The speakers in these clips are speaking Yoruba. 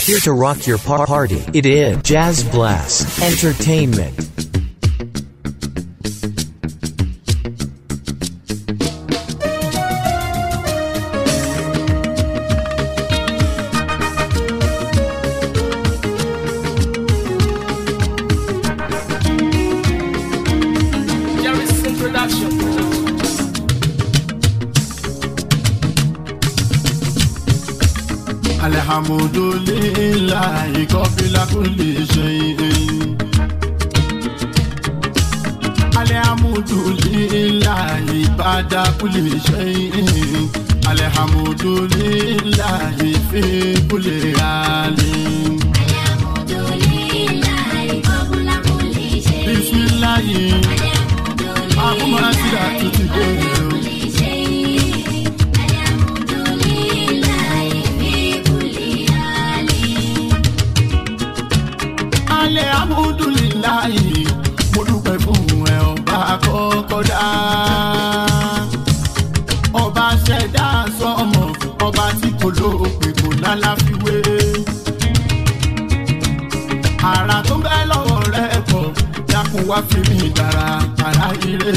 here to rock your par- party. It is Jazz Blast Entertainment. Jerry's introduction. alhamdulillahi kọfíla kulli shay'in. alhamdulillahi bada kulli shay'in. alhamdulillahi fi kulli halin. bisimilayi akumasi atuti bẹrẹ o. alhamdulillahi mo dúpẹ́ fún ẹ ọba kọ́kọ́ dá. ọba ṣẹ̀dá sọmọ ọba tí kò lópin kò lálàfiwé. ara tó ń bẹ lọ́wọ́ rẹ pọ̀ dákun wá fi mí dára ara ire.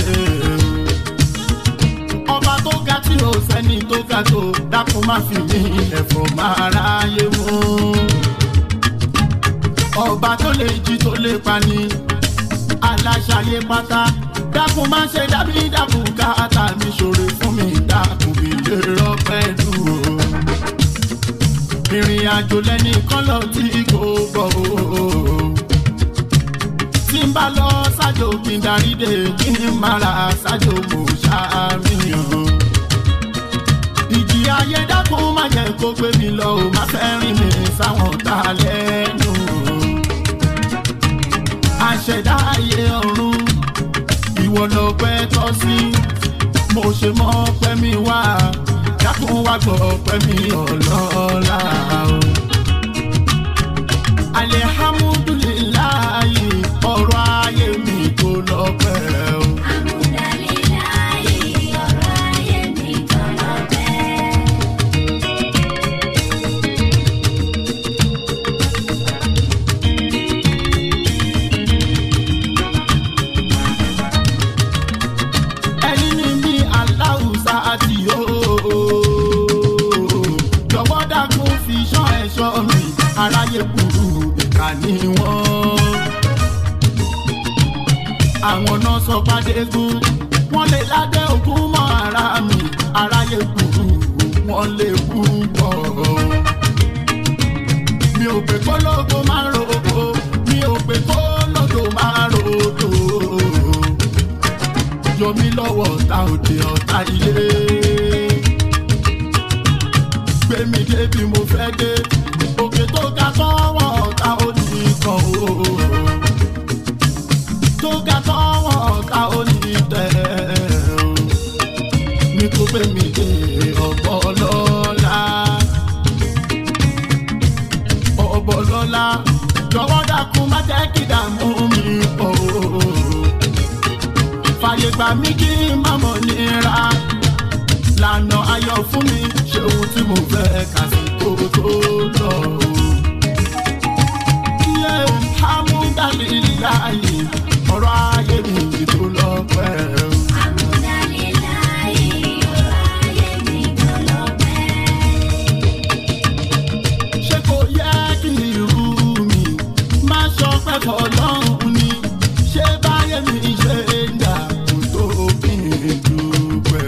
ọba tó ga tí o sẹ́ni tó ga tó dákun má fi mí ẹ̀fọ́ máa ráyé mú ọba tó lè jí tó lè pani aláṣayé pátá dákun má ṣe dábí dákun káàtà mi ṣòro fún mi dákun mi lè rọpẹ́ dúró. ìrìn àjò lẹ́nìkan lọ tí kò bọ̀ o. tí n bá lọ ṣájò kí n darí dé kí n má ra ṣájò mo ṣàmìyàn. ìjì ayé dákun má jẹ́ kó gbé mi lọ o má fẹ́ rìn mí sáwọn tá a lẹ́nu àṣẹdá ayé ọ̀run ìwọ lọ pẹ́ tọ́ sí mo ṣe mọ́ pẹ́ mi wá dákun wá gbọ́ pẹ́ mi ọlọ́lá o. alihamudulilayi ọ̀rọ̀ ayé mi kò lọ pẹ́ o. ẹni ní bí aláwùsá àti yóò jọ̀wọ́ dákun fi ṣọ́ ẹ̀ṣọ́ mi aráyé kúrú ìkà ni wọ́n. àwọn náà sọ pàdégún wọ́n lè ládé ògún mọ́ ara mi aráyé kúrú wọ́n lè kú bọ̀. mi ò pé kó lóko máa rògbò mi ò pé kó lódò máa ròdò yọ mí lọ́wọ́ ọ̀tá òde ọ̀tá ilé. gbé mi débi mo fẹ́ dé òkè tó ga tọ́wọ́ ọ̀tá ó ní kan o. tó ga tọ́wọ́ ọ̀tá ó ní tẹ̀ o. ní kó gbé mi dé ọ̀bọ lọ́la. ọ̀bọ lọ́la jọ̀wọ́ dákun má jẹ́ kí dààmú mi pọ̀ o fàyè gbà mí kí n má mọ̀ nira lànà ayọ̀ fún mi ṣe ohun tí mo fẹ́ kà sí kó tó lọ. Yé Hamudalilayi ọ̀rọ̀ ayé mi tó lọ pẹ́. Ṣé kò yẹ kí irú mi má sọ pé fọlọ́run ni? Ṣé báyé mi ṣe ń dà kó tó kí n dúpẹ́?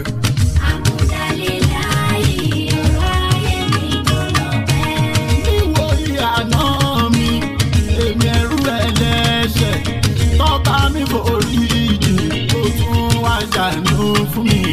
níwò ìyànà mi èmi ẹrú ẹlẹ́ṣẹ̀ tọ́ba mi forí jì tó tún wá ṣàánú fún mi.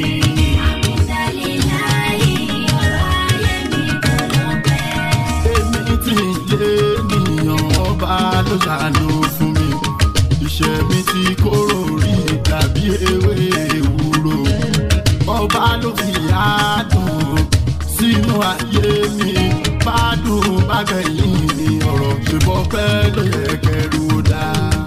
èmi tí lé nìyàn ọba ló ṣàánú fún mi. iṣẹ́ mi ti kóró rí tàbí ewé ewúro ọba ló fi àádùn sínú ayé mi bádùn bágẹ̀yìn mi ọ̀rọ̀ ṣe bọ́ pẹ́ ló yẹ kẹrù dá.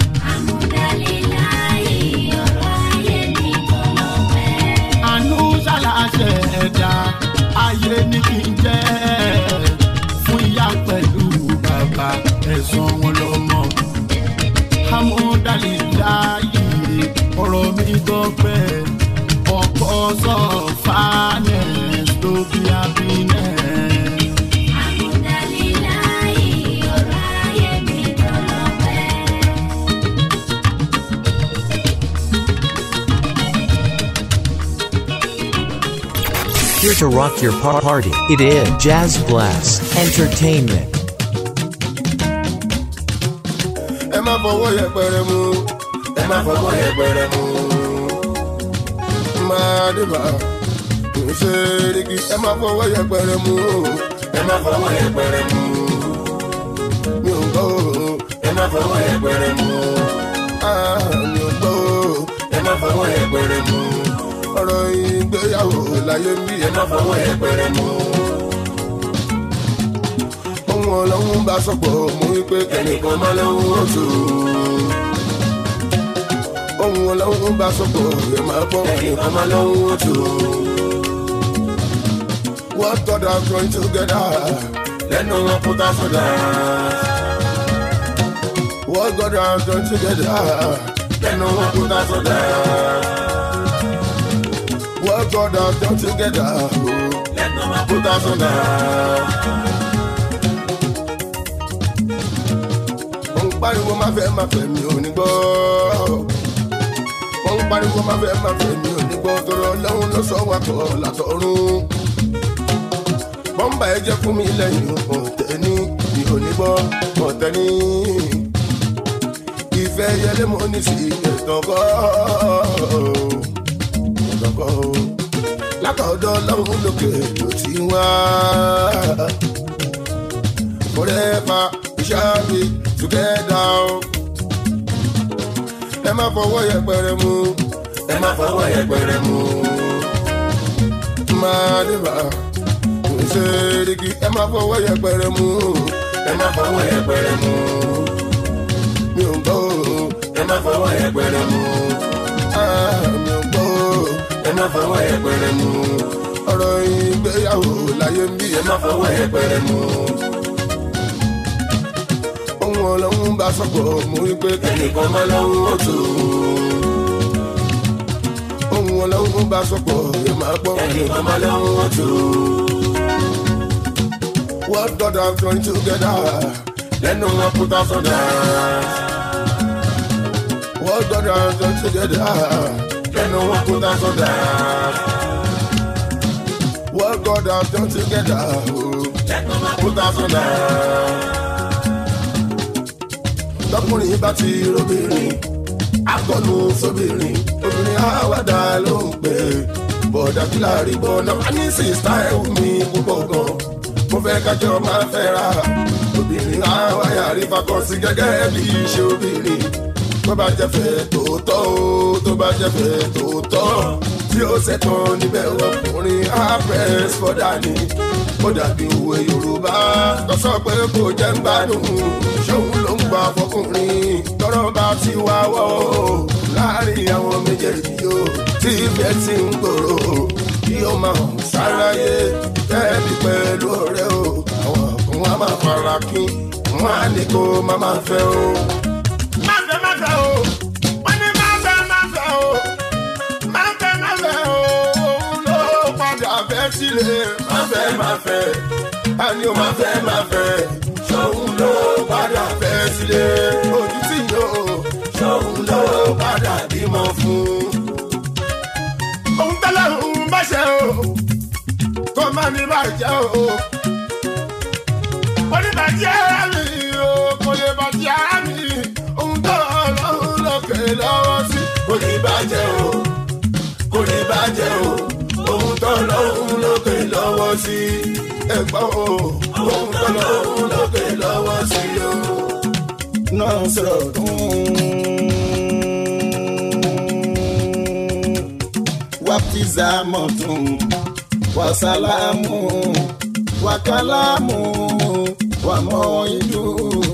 àánú ṣàlàṣẹ ẹ̀dá ayé ní kí n jẹ́ fún ìyá pẹ̀lú bàbá. sàn wọn lọ́mọ. amúdálì láàyè ọ̀rọ̀ mi gbọ́pẹ́ ọkọ̀ sọ finance tó bí happiness. Here to rock your par- party. It is Jazz Blast Entertainment. ẹ má fọwọ́ yẹpẹrẹ mú ẹ má fọwọ́ yẹpẹrẹ mú. máa dìbà kò ṣe rígi ẹ má fọwọ́ yẹpẹrẹ mú ẹ má fọwọ́ yẹpẹrẹ mú. mi ò gbọ́ o ẹ má fọwọ́ yẹpẹrẹ mú. Ah, mi ò gbọ́ o ẹ má fọwọ́ yẹpẹrẹ mú. ọ̀rọ̀ ìgbéyàwó láyé ń bí ẹ má fọwọ́ yẹpẹrẹ mú ohun ọlọ́run bá sọ̀pọ̀ mú wípé kẹ́nìkan má lọ́hún oṣù. ohun ọlọ́run bá sọ̀pọ̀ ẹ máa gbọ́ kẹ́nìkan má lọ́hún oṣù. what God has joined together lẹ́nu wọn kó tá sọ̀dá. what God has joined together lẹ́nu wọn kó tá sọ̀dá. what God has joined together lẹ́nu wọn kó tá sọ̀dá. mo ń pariwo má fẹ́ má fẹ́ mi ò ní gbọ́. mo ń pariwo má fẹ́ má fẹ́ mi ò ní gbọ́ tọrọ lọ́hún ló sọ wá kọ́ látọ̀run. bọ́m̀bà ẹ jẹ́ fún mi lẹ́yìn ọ̀tẹ̀ ní mi ò ní gbọ́ ọ̀tẹ̀ ní. ìfẹ́ yẹlé mo ní sí ẹ̀tàn kọ́ ẹ̀tàn kọ́ látọ̀dọ̀ lọ́hún lókè ló ti wá. forever shall be together o. ẹ má fọwọ́ yẹpẹrẹ mú ẹ má fọwọ́ yẹpẹrẹ mú. máa dìbà kò ṣe rígi ẹ má fọwọ́ yẹpẹrẹ mú ẹ má fọwọ́ yẹpẹrẹ mú. mi ò gbọ́ o ẹ má fọwọ́ yẹpẹrẹ mú. Ah, mi ò gbọ́ o ẹ má fọwọ́ yẹpẹrẹ mú. ọ̀rọ̀ ìgbéyàwó láyé ń bí ẹ má fọwọ́ yẹpẹrẹ mú ohun ọlọ́run bá sọ̀pọ̀ mú wípé kẹ́nìkan má lọ́hún ọ̀tún. ohun ọlọ́run bá sọ̀pọ̀ ẹ máa gbọ́ kẹ́nìkan má lọ́hún ọ̀tún. what God has joined together lẹ́nu wọn kó tá sọ̀dá. what God has joined together lẹ́nu wọn kó tá sọ̀dá. what God has joined together lẹ́nu wọn kó tá sọ̀dá tọkùnrin bá ti robìnrin akọlù sóbìnrin obìnrin àwàdà ló ń pè bọ̀dà fúlàrí bọ̀nà wá ní sista ẹ̀wù mi púpọ̀ gan mo fẹ́ kájọ máa fẹ́ ra obìnrin àwàyà rí fakọ́sí gẹ́gẹ́ bí iṣẹ́ obìnrin tó bá jẹ́ fẹ́ tòótọ́ o tó bá jẹ́ fẹ́ tòótọ́ tí ó ṣẹ̀tàn níbẹ̀ ọkùnrin àpẹ́s fọ́dà ni ó dàbí òwe yorùbá tó sọ pé kò jẹ́ ń gbádùn ṣóun ló ń gba fọkùnrin tọrọ bá ti wá wọ́ o láàrin àwọn méjèèjì o tí ìfẹ́ ti ń gbòòrò kí ó máa hàn sáráyé tẹ́ẹ̀bí pẹ̀lú ọ̀rẹ́ o àwọn kan wá máa fara kín wọn á ní kó má máa fẹ́ o. má fẹ́ má fẹ́ o wọ́n ní má fẹ́ má fẹ́ o má fẹ́ má fẹ́ o òun ló padà fẹ́ sílé má fẹ́ má fẹ́ a ní o má fẹ́ má fẹ́ ṣòun ló padà fẹ́ sílé ojú tí yóò ṣòun ló padà bímọ fún. òun tẹ́lẹ̀ òun bá ṣe o kó má ní bàjẹ́ o oníbàjẹ́ mi o kò lè bàjẹ́ mi òun tó ọlọ́run lókè lọ́wọ́ sí kò ní bàjẹ́ o kò ní bàjẹ́ o òun tó ọlọ́run lókè lọ́wọ́ sí ẹ̀gbọ́n o òun tó ọlọ́run lókè lọ́wọ́ sí o. náà sọ̀rọ̀ wàpìzà mọ̀tún wàsálàmù wàkàlámù wàmọ̀ ìlú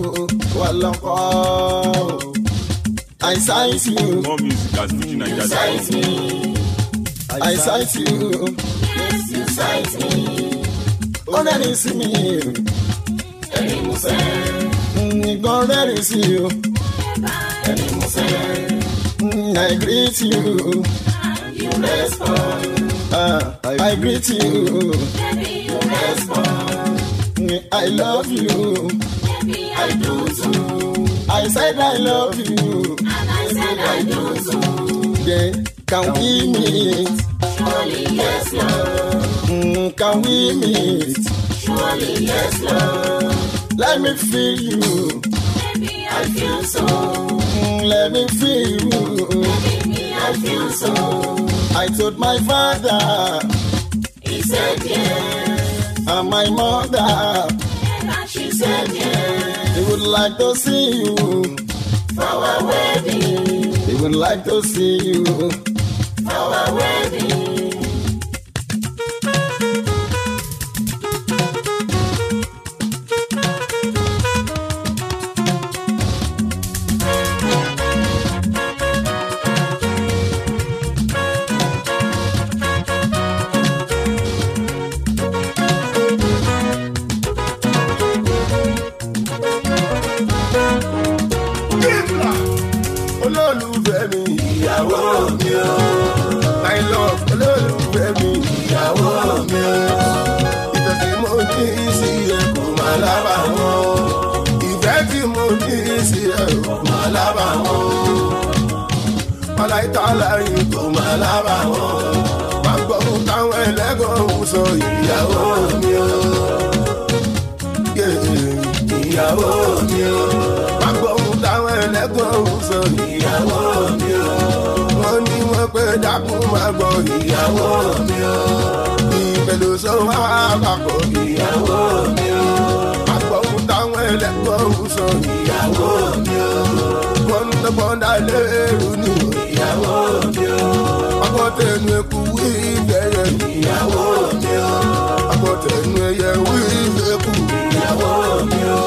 wàlọ́kọ̀. I cite you, More music at Fuji Nigeria. cite me. I cite you, yes you cite me. Ó rẹ́ni sí mi, ẹni mo sẹ́. Ìgbọ́n rẹ́rìn sí o. ẹni mo fẹ́ Mm, I greet you. you respond Ah, I, I greet you. baby you respond Mm, I love you. baby I do too I said I love you. and I said I do too Then can we meet? surely yes love Mm, can we meet? surely yes love Let me feel you. baby I feel so Mm, let me feel you. baby I feel so I told my father he said yes and my mother and she said yes they would like to see you. for our wedding They would like to see you. for our wedding. Kíbla olólùfẹ́ mi ìyàwó mi o. My love olólùfẹ́ mi ìyàwó mi o. Ìfẹ́ tí mo ní sí ẹ kò máa lábà wọn. Ìfẹ́ tí mo ní sí ẹ kò máa lábà wọn. Màláìka láyé kò máa lábà wọn. Má gbọ́ fún táwọn ẹlẹ́gàn ń sọ ìyàwó mi o. Yeah, Ìyàwó mi o agbóhùn táwọn ẹlẹ́gbọ̀n ń sọ ìyàwó mi o. wọ́n ní wọ́n pé dákun máa gbọ́ ìyàwó mi o. ìbẹ̀lú sọ wá papọ̀ ìyàwó mi o. agbóhùn táwọn ẹlẹ́gbọ̀n ń sọ ìyàwó mi o. wọ́n ń tọ́gbọ́n dá lérú ní ìyàwó mi o. agbọ́tẹ̀nu ẹkú wí ìbẹ̀yẹ ìyàwó mi o. agbọ́tẹ̀nu ẹyẹ wí ìbẹ̀kú ìyàwó mi o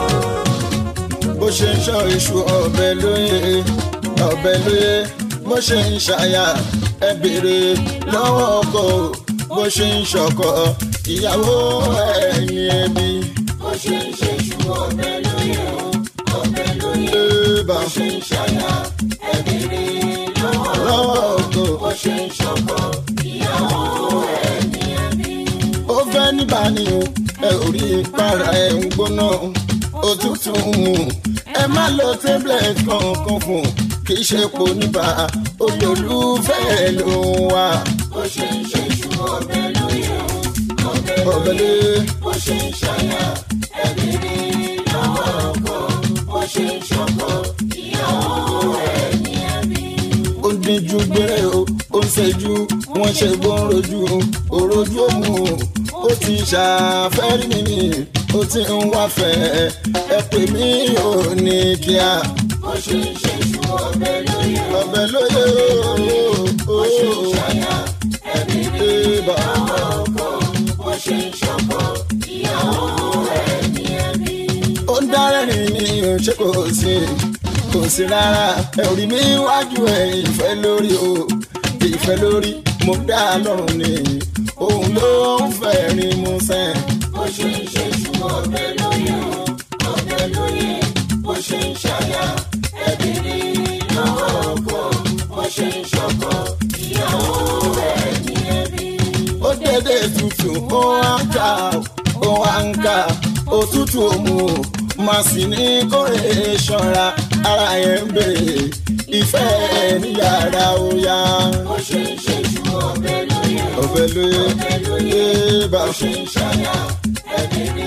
bó ṣe ń ṣọ́ iṣu ọbẹ̀ lóye ọbẹ̀ lóye bó ṣe ń ṣàyà ẹ béèrè lọ́wọ́ ọkọ bó ṣe ń ṣọkọ ìyàwó ẹ̀yìn ẹbí. bó ṣe ń ṣe ṣù ọbẹ̀ lóye o ọbẹ̀ lóye bá bó ṣe ń ṣàyà ẹ̀bìrì lọ́wọ́ lọ́wọ́ ọkọ bó ṣe ń ṣọkọ ìyàwó ẹni ẹbí. ó fẹ́ níbàní o ẹ ò rí para ẹ̀ ń gbóná òtútù ń mú ẹ má lo tablet kankan fún kì í ṣe pò níbà olólùfẹ́ ló ń wá bó ṣe ń ṣe ṣù ọbẹ̀ lóye o ọbẹ̀ ọbẹ̀ lóye lóye. bó ṣe ń ṣàyà ẹ̀bìrì lọ́wọ́ ọkọ bó ṣe ń ṣọkọ ìyàwó ẹni ẹbí. ó ń díjú gbére o ó ń ṣẹ́jú wọ́n ṣe gbọ́n rojú òrojú òmù ó ti ṣàfẹ́rí mi ni ó ti ń wáfẹ́ ẹ pè mí ò ní kíá bó ṣe ń ṣe ṣù ọbẹ̀ lóye o ọbẹ̀ lóye bó ṣe ń o ṣàyà ẹ̀bìrì ìbá lọ́wọ́ ọkọ bó ṣe ń ṣọkọ ìyàwó ẹni ẹbí. ó ń dárẹ́rìn ní ṣé kò sí kò sí rárá ẹ ò rí mi wájú ẹ ìfẹ́ lórí o ìfẹ́ lórí mo dá lọ́rùn ni òun ló ń fẹ́ rí mu sẹ́ẹ̀. bó ṣe ń ṣe ṣù ọbẹ̀ lóye o ọbẹ̀ lóye bó ṣe ń ṣàyà ẹ̀bìrì lọ́wọ́ ọkọ bó ṣe ń ṣọkọ ìyàwó ẹni ẹbí. ó dédé tutù ó wá ń kà ó wá ń kà òtútù òmù máa sì ní kórè ṣọ́ra ara yẹn ń bèrè ìfẹ́ ní yàrá ó yá bó ṣe ń ṣe ṣù ọbẹ̀ lóye o ọbẹ̀ lóye ọbẹ̀ lóye bá bó ṣe ń ṣàyà ẹ̀bìrì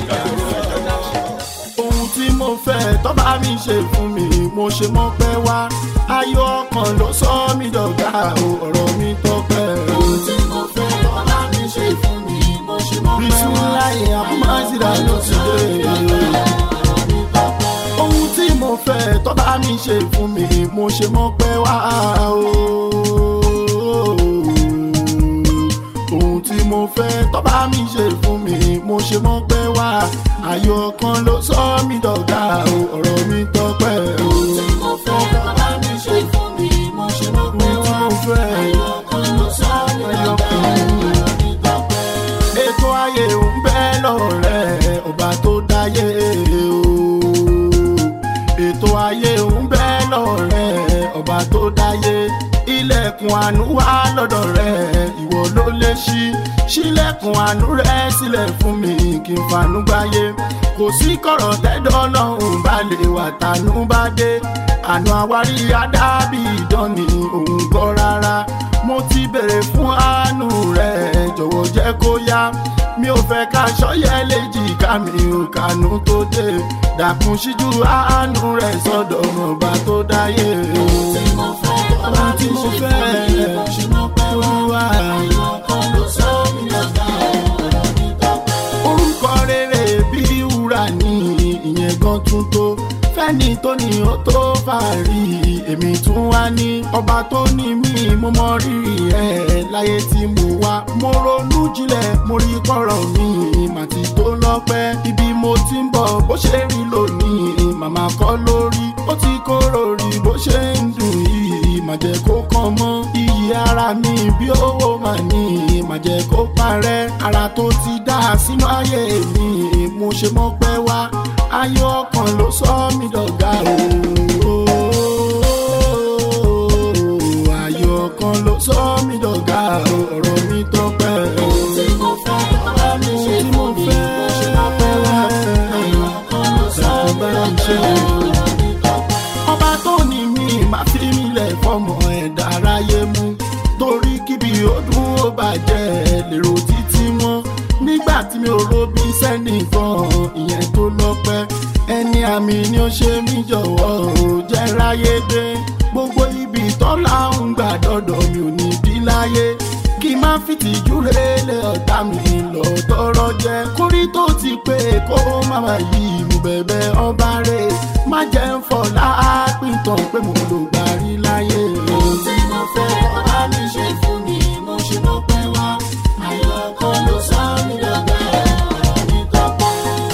ohun tí mo fẹ́ tó bá mi ṣe fún mi mo ṣe mọ́ pẹ́ wá ayọ̀ ọkàn ló sọ mí dọ̀gá o ọ̀rọ̀ mi tọ́pẹ́ o. ohun tí mo fẹ́ ọlá mi ṣe fún mi mo ṣe mọ́ pẹ́ wá. bisimilayi abumazira ló ti dé. ohun tí mo fẹ́ tó bá mi ṣe fún mi mo ṣe mọ́ pẹ́ wá o. ohun tí mo fẹ́ tó bá mi ṣe fún mi mo ṣe mọ́ pẹ́ wá ayọ̀ kan ló sọ mí dọ̀gá o ọ̀rọ̀ mi tọ́pẹ́ o. ohun tí mo fẹ́ ọlá mi ṣe fún mi mo ṣe mọ́ pẹ́ ohun tí wá. mo fẹ́ ayọ̀ kan ló sọ mí ayọ̀ dọ̀gá kan. ọ̀rọ̀ mi tọ́pẹ́. ètò ayé ń bẹ lọ́rẹ̀ ọba tó dáyé o. ètò ayé ń bẹ́ lọ́rẹ́ ọba tó dáyé ilẹ̀kùn àánú wà lọ́dọ̀ rẹ̀ ìwọ ló lè ṣí ṣílẹ̀kùn àánú rẹ̀ sílẹ̀ fún mi kí n fanú gbáyé kò sí kọ̀rọ̀ tẹ́dọ̀ lọ́hùn bá lè wà tánú bá dé àná àwárí adábì ìdánì òun gbọ́ rárá mo ti bèrè fún àánú rẹ̀ jọ̀wọ́ jẹ́ kó yá mi ò fẹ́ ká ṣọ́yẹ́ léjì ká mi ò kànú tó dé dàkún síjú àánú rẹ̀ sọ́dọ̀ ọba tó dáyé. tí mo fẹ́ Ọba tí mo fẹ́ mo ṣe mọ́ pẹ́ wá. wá. Àyọ̀ kan ló sọ mí lọ́gà ọ̀rọ̀ mi tọ́pẹ́. orúkọ rere bí wúrà ní ìyẹn gan tún tó fẹ́ni tó ní ó tó fàárí èmi tún wá ní ọba tó ní mí mo mọ rírì ẹ̀ láyé tí mo wá mo ronú jinlẹ̀ mo rí kọ̀rọ̀ mi màtí tó lọ́pẹ́ ibi mo ti ń bọ̀ bó ṣe rí lónìí màmá kọ́ lórí ó ti kóró rí bó ṣe ń dùn yìí má jẹ́ kó kàn mọ́ iyì ara mi bí owó mà ní má jẹ́ kó parẹ́ ara tó ti dá sínú ayé mi mo ṣe mọ́ pẹ́ wá ayọ̀ ọkàn ló sọ mí dọ̀gá o. ayọ̀ ọkàn ló sọ mí dọ̀gá o ọ̀rọ̀ mi tọ́pẹ́ o. tí mo fẹ́ ọba mi ṣe tí mo fún mi mo ṣe mọ́ pẹ́ wá. Àyọ̀ kan ló sọ mí lọ́gà ọ̀rọ̀ mi tọ́pẹ́. ọba tó ní mi máa fi mí lẹ̀ fọmọ ẹ̀dá aráyé mú torí kíbi ọdún ó bàjẹ́ lèrò títí wọn nígbà tí mi ò robi sẹ́nìkan ìyẹn tó lọ́pẹ́ ẹni àmì ni ó ṣe mí jọ̀wọ́ ò jẹ́ ráyé dé gbogbo ibi tọ́lá ń gbà dọ́dọ̀ mi ò ní bí láyé kí n má fìtìjú rélé ọ̀tá mi lọ tọrọ jẹ kórí tó ti pé kó má má yí mo bẹ̀bẹ̀ ọba rẹ̀ má jẹ́ ń fọ̀ láàpìtàn pé mo lò gbàrí láyé. ohun tí mo fẹ́ ọba mi ṣe fún mi mo ṣe mọ́ pẹ́ wá. Àyọ̀ kan ló sọ mí lọ́gà ọ̀rọ̀ mi tọ́pẹ́.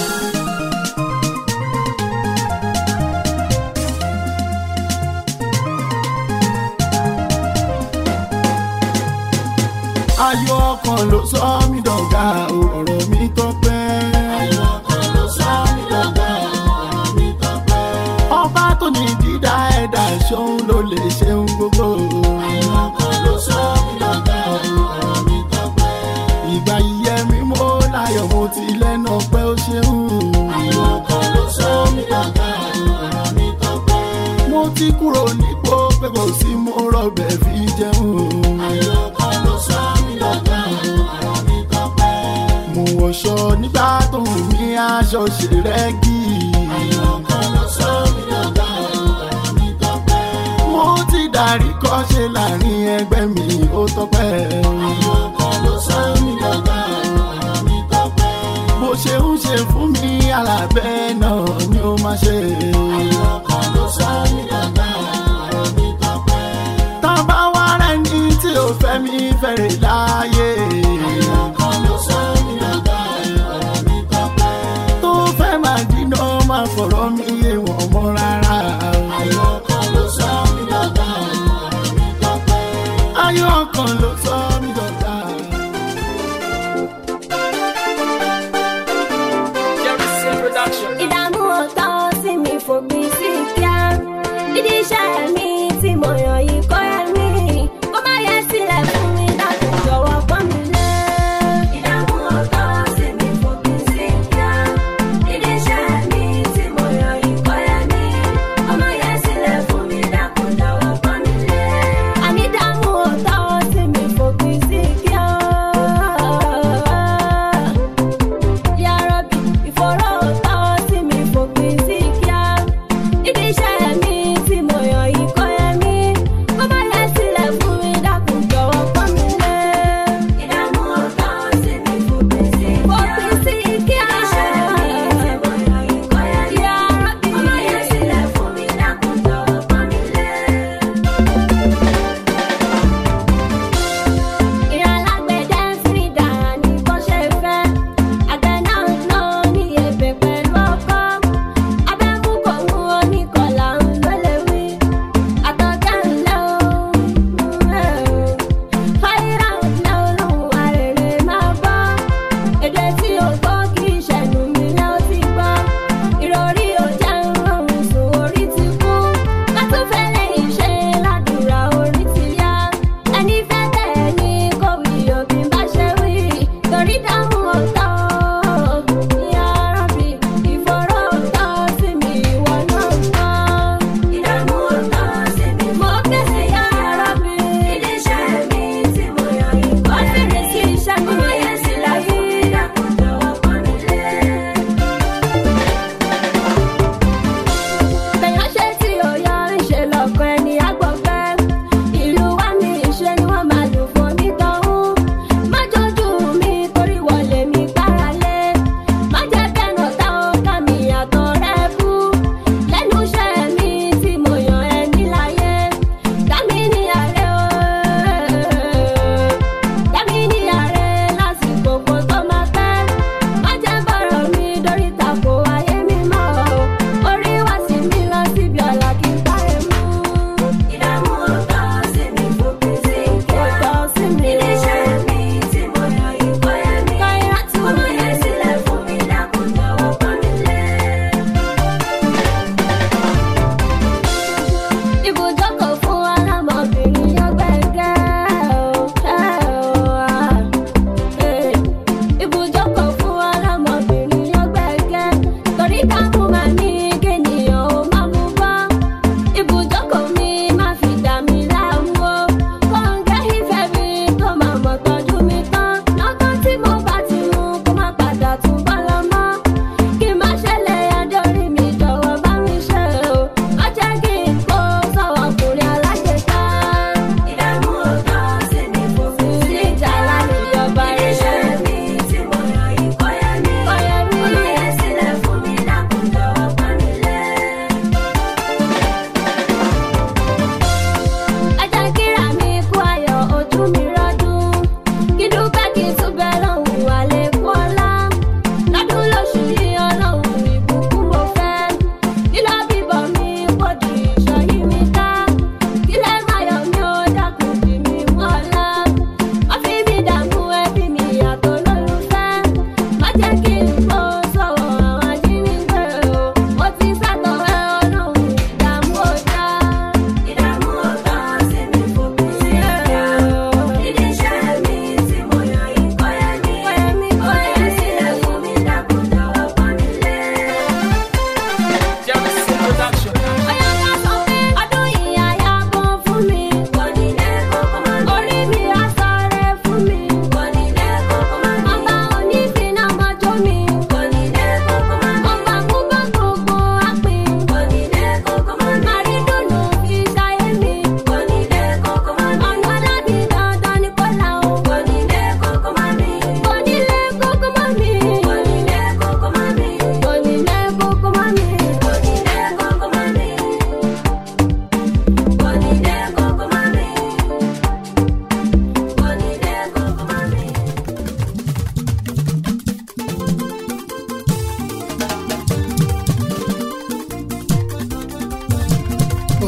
ayọ̀ ọkàn ló sọ mí dọ̀gá o, ọ̀rọ̀ mi tọ́pẹ́. Àyọ̀ kan ló sọ mí lọ́gà ọ̀rọ̀ mi tọ́pẹ́. ọba tó ní dídá ẹ̀dá ṣóun ló lè ṣeun gbogbo. Àyọ̀ kan ló sọ mí lọ́gà ọ̀rọ̀ mi tọ́pẹ́. ìgbà yíyẹ mi mo láyọ̀ mo ti lẹ́nu ọpẹ́ ó ṣeun. Àyọ̀ kan ló sọ mí lọ́gà ọ̀rọ̀ mi tọ́pẹ́. mo ti kúrò nípò pé kò sí mo rọbẹ̀ fi jẹun. Àyọ̀ kan ló sọ mí lọ́gà ọ̀rọ̀ mi tọ́pẹ́. mo wọṣọ nígbà tó ń ní aṣọ ṣe rẹ́gì. Àyọ̀ kan ló sọ mí lọ́gà ọ̀rọ̀ mi tọ́pẹ́. mo ti darí kọ́ṣe láàrin ẹgbẹ́ mi ó tọ́pẹ́. Àyọ̀ kan ló sọ mí lọ́gà ọ̀rọ̀ mi tọ́pẹ́. bó ṣe ń ṣe fún mi alábẹ́ náà ni ó máa ṣe. Àyọ̀ kan ló sọ mí lọ́gà ọ̀rọ̀ mi tọ́pẹ́. tábà wá rẹ̀ ní tí ó fẹ́ mi fẹ́rẹ̀ láàyè. Àyọ̀ kan ló sọ mí lọ́gà ọ̀rọ̀ mi tọ́pẹ́. tó fẹ́ máa dínà máa fọ̀rọ̀ mi yé wọn mọ́ rárá. Àyọ̀ kan ló sọ mí lọ́gà ọ̀rọ̀ mi tọ́pẹ́. ayọ̀ kan ló sọ mí dọ̀gá. Jerryson Production. ìdààmú ọ̀tá sí mi fòpin sí kíá dídí iṣẹ́ mi tí mo yàn yìí kọ́ ẹ̀ mí kó má yẹ sílẹ̀ fún mi láti jọ̀wọ́ pọ́n mi lé. ìdààmú ọ̀tá sí mi fòpin sí kíá dídí iṣẹ́ mi tí mo yàn yìí kọ́ ẹ̀ mí kó má yẹ sílẹ̀ fún mi láti jọ̀wọ́ pọ́n mi lé. àní ìdààmú ọ̀tá sí mi fòpin sí kíá. Yàrá-bí ìfọ̀rọ̀ ọ̀tá sí mi fòpin sí kíá. Ibi iṣẹ́ mi tí mo yàn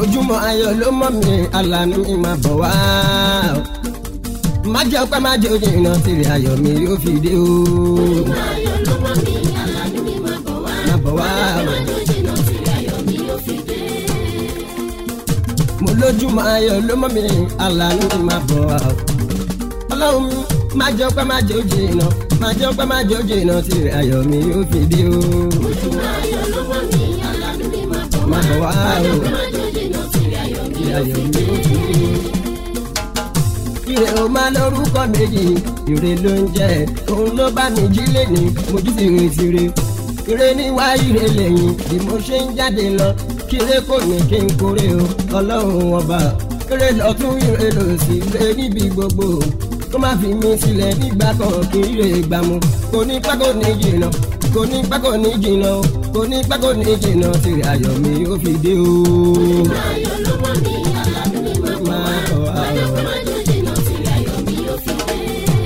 ojúmọ́ ayọ̀ ló mọ́ mi alànà mi máa bọ̀ wá. má jẹ́ ọpẹ́ má jẹ́ ojú iná tìrì ayọ̀ mi yóò fi dé o. ayọ̀ ló mọ́ mi alánú mi máa bọ̀ wá. máa bọ̀ wá. máa jòjìnà tí ayọ̀ mi yóò fi dé. mo lójúmọ́ ayọ̀ ló mọ́ mi alànà mi máa bọ̀ wá. ọlọ́run mi má jẹ́ ọpẹ́ má jẹ́ ojú iná má jẹ́ ọpẹ́ má jẹ́ ojú iná tìrì ayọ̀ mi yóò fi dé o. ojúmọ́ ayọ̀ ló mọ́ mi alánú mi máa bọ̀ wá. máa bọ̀ wá o. máa jòjìnà tí ayọ̀ mi yóò ayọ̀ fi mi dé. yóò fi dé o. ire o máa lórúkọ méjì ire ló ń jẹ òun ló bá mi jí lẹ́ni mojú ti rìn tire ire níwá ire lẹ́yìn bí mo ṣe ń jáde lọ kíre kò ní kí n kórè o ọlọ́run ọba ire lọ́tún ire lòsì ire níbi gbogbo kó má fi mí sílẹ̀ nígbà kan kí ire gbà mú kò ní pẹ́ kò ní jìnnà kò ní pẹ́ kò ní jìnnà o kò ní pẹ́ kò ní jìnnà tìrì ayọ̀ mi ó fi dé o. ayọ̀ ló mọ́ mi alánú mi máa bọ̀ wá. máa bọ̀ wá o. máa jòjìnà tí ayọ̀ mi yóò fi dé.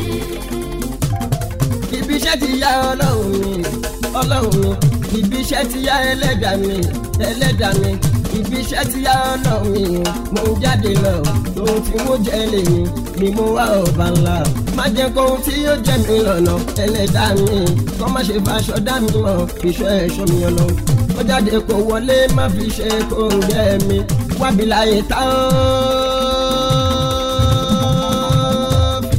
ibi iṣẹ́ ti yá ọlọ́run mi ọlọ́run mi ibi iṣẹ́ ti yá ẹlẹ́dàá mi ẹlẹ́dàá mi ibi iṣẹ́ ti yá ọlọ́run mi mo ń jáde lọ ohun tí mo jẹ́ lèmi ni mo wá ọba ńlá má jẹ́ kó ohun tí yóò jẹ́ mi lọ́nà ẹlẹ́dàá mi kọ́ má ṣe faṣọ dá mi mọ̀ ìṣọ́ ẹ̀ṣọ́ mi ọlọ́run ó jáde kó wọlé má fi ṣe kó ń jẹ́ mi wábi láyé táwọn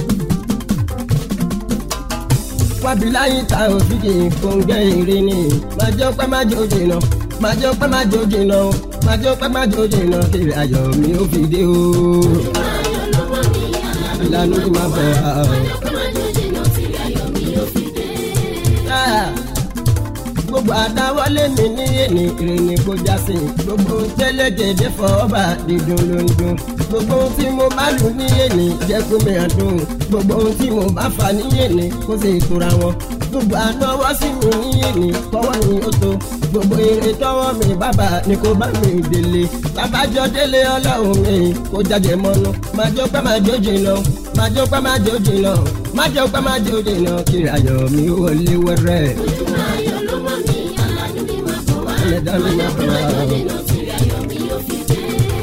wábi láyé ta òfìdí kòǹgẹ́ ìrìn ni máa jẹ́ pẹ́ máa jẹ́ òjì náà máa jẹ́ pẹ́ máa jẹ́ òjì náà máa jẹ́ pẹ́ máa jẹ́ òjì náà kiri ayọ̀ mi ó fi dé o. ayọ̀ ló mọ́ mi alánú mi ìlànà tí máa bọ̀ wá o. máa jòjìnà tí ayọ̀ mi yóò fi dé. Ah, gbogbo àdáwọlé mi ní èní ìrìnnì kò já sí gbogbo tẹ́lẹ̀ jẹ̀dẹ̀ fọ́ọ́bà dídùn ló ń dùn gbogbo ohun tí mo bá lù ní èní jẹ́ kó mi hàn dùn gbogbo ohun tí mo bá fà ní èní kó sì tura wọn gbogbo ànáwọ́ sí mi ní èní kọ́wọ́ ni ó tó gbogbo èrè tọ́wọ́ mi bàbá ni kò bá mi délé babájọ́ délé ọlọ́run mi kó jáde mọ́nú máa jọ pé máa jójì lọ máa jọ pé máa jójì lọ máa jọ pé máa jójì lọ kí ayọ̀ mi wọlé wẹ́rẹ́. ojúmọ́ ayọ̀ ló mọ́ mi alánú mi máa bọ̀ wá. ẹlẹ́dàá mi máa bọ̀ wá o. jòjìnà tí ayọ̀ mi yóò fi dé.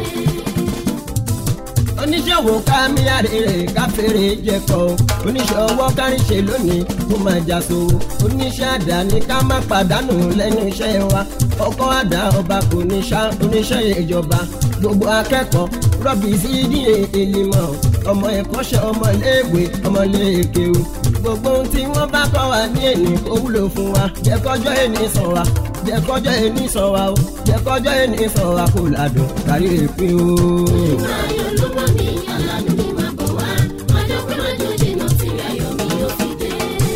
oníṣòwò ká mi àrèrè káfíńrè jẹkọ oníṣòwò kárìṣe lónìí kó máa jà sówó oníṣẹ́ àdáni ká má pàdánù lẹ́nu iṣẹ́ wa ọkọ̀ àdá ọba kò ní ṣá oníṣẹ́ ìjọba gbogbo akẹ́kọ̀ọ́ rọ́bì sí ní èlìmọ̀ ọmọ ẹ̀kọ́ṣẹ́ ọmọ iléèwé ọmọ iléèkéwu gbogbo ohun tí wọ́n bá kọ́ wa ní èní kó wúlò fún wa jẹ́ kọjọ́ èní sàn wa jẹ́ kọjọ́ èní sàn wa o jẹ́ kọjọ́ èní sàn wa kó ládùn kárí èpin o. ayọ̀ ló mọ́ mi alánú mi máa bọ̀ wá. máa jọ pé máa jòjìnà tí ayọ̀ mi yóò fi dé.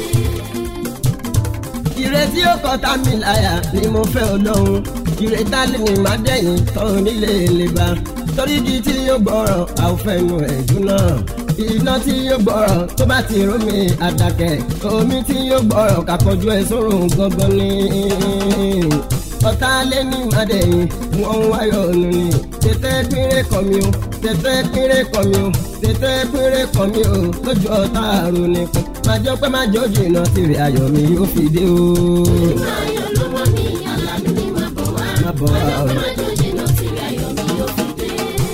ìrètí ó kọta mi láyà ni mo fẹ́ ọlọ́run ìrètá lè ní má dẹ̀yìn tọ́run nílé ìlébà torí di tí yóò gbọ́rọ̀ àwòfẹ́nu ẹ̀dùn náà iná tí yóò gbọ́rọ̀ tó bá ti rú mi àdàkẹ́ omi tí yóò gbọ́rọ̀ kàkọ́jú ẹ̀ sórun gangan ni ọ̀tá lé ní màdẹ̀yìn wọ́n ń wáyọ̀ ọ̀nù ni tètè pínrẹ́ kọ́ mi o tètè pínrẹ́ kọ́ mi o tètè pínrẹ́ kọ́ mi o lójú ọ̀tá àrùn nìkan májọ pé májọ jìnnà tìrì ayọ̀ mi yóò fi dé o. ayọ̀ ló mọ́ mi alánú mi máa bọ̀ wá. Má bọ̀ wá o. máa jòjìnà tí ayọ̀ mi yóò fi dé.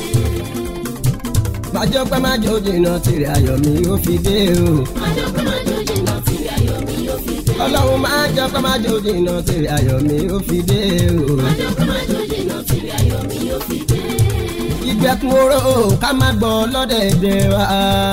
májọ pé májọ jìnnà tìrì ayọ̀ mi yóò fi dé o. máa jọ pé máa jòjìnà tí ayọ̀ mi yóò fi dé. ọlọ́run májọ pé májọ jìnnà tìrì ayọ̀ mi yóò fi dé o. máa jọ pé máa jòjìnà tí ayọ̀ mi yóò fi dé. ìgbẹ́kun oró ká má gbọ́ lọ́dẹ̀ẹ̀dẹ̀ wa.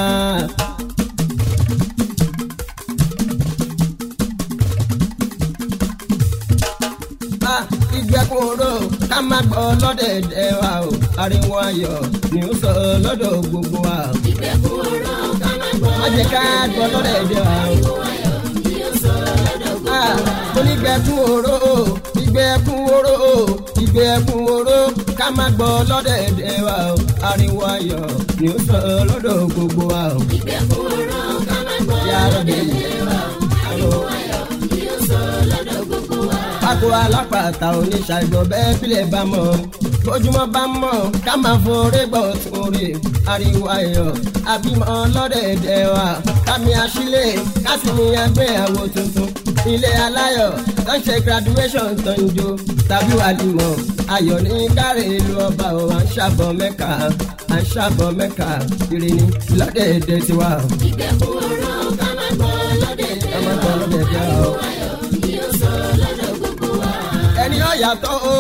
Ah, ìgbẹ́kun oró ká má gbọ́ lọ́dẹ̀ẹ̀dẹ̀ wa o ariwo ayọ̀ ni ó sọ lọ́dọ̀ gbogbo wa. ìgbẹ́kun ọ̀rọ̀ ká má gbọ́. má jẹ́ ká gbọ́ lọ́dẹ̀ẹ̀dẹ̀ wa o. ariwo ayọ̀ ni ó sọ lọ́dọ̀ gbogbo Ah, wa. onígbẹ́kun oró ìgbẹ́kun oró ìgbẹ́kun oró ká má gbọ́ lọ́dẹ̀ẹ̀dẹ̀ wa o ariwo ayọ̀ ni ó sọ lọ́dọ̀ gbogbo wa o. ìgbẹ́kun ọ̀rọ̀ ká má gbọ́. yàrá bẹ̀rẹ̀ ariwo ayọ̀ ni ó sọ lọ́dọ̀ gbogbo wa. Pákó alápàtà oníṣàìdọ̀ bẹ́ẹ̀ bílẹ̀ bá mọ̀. ojúmọ́ bá mọ̀ ká máa forí gbọ́ tún rí ariwo ayọ̀ àbímọ ọlọ́dẹ̀ẹ̀dẹ̀ wa kámi àṣìlẹ̀ kásìmí àgbéyàwó tuntun ilé aláyọ̀ tó ń ṣe graduation tó ń jó tàbí wàlímọ̀ ayọ̀ ní káre ìlú ọba ò à ń ṣàbọ̀ mẹ́ka à ń ṣàbọ̀ mẹ́ka ìrìnnì lọ́dẹ̀ẹ̀dẹ̀ tiwa. ìgbẹ́kùn ọ̀rọ̀ ká má gbọ́ lọ́dẹ̀ ká má gbọ́ lọ́dẹ̀ẹ̀dẹ̀ wa o. yóò sọ lọ́dọ̀ gbogbo wa. ẹni ó yàtọ̀ o.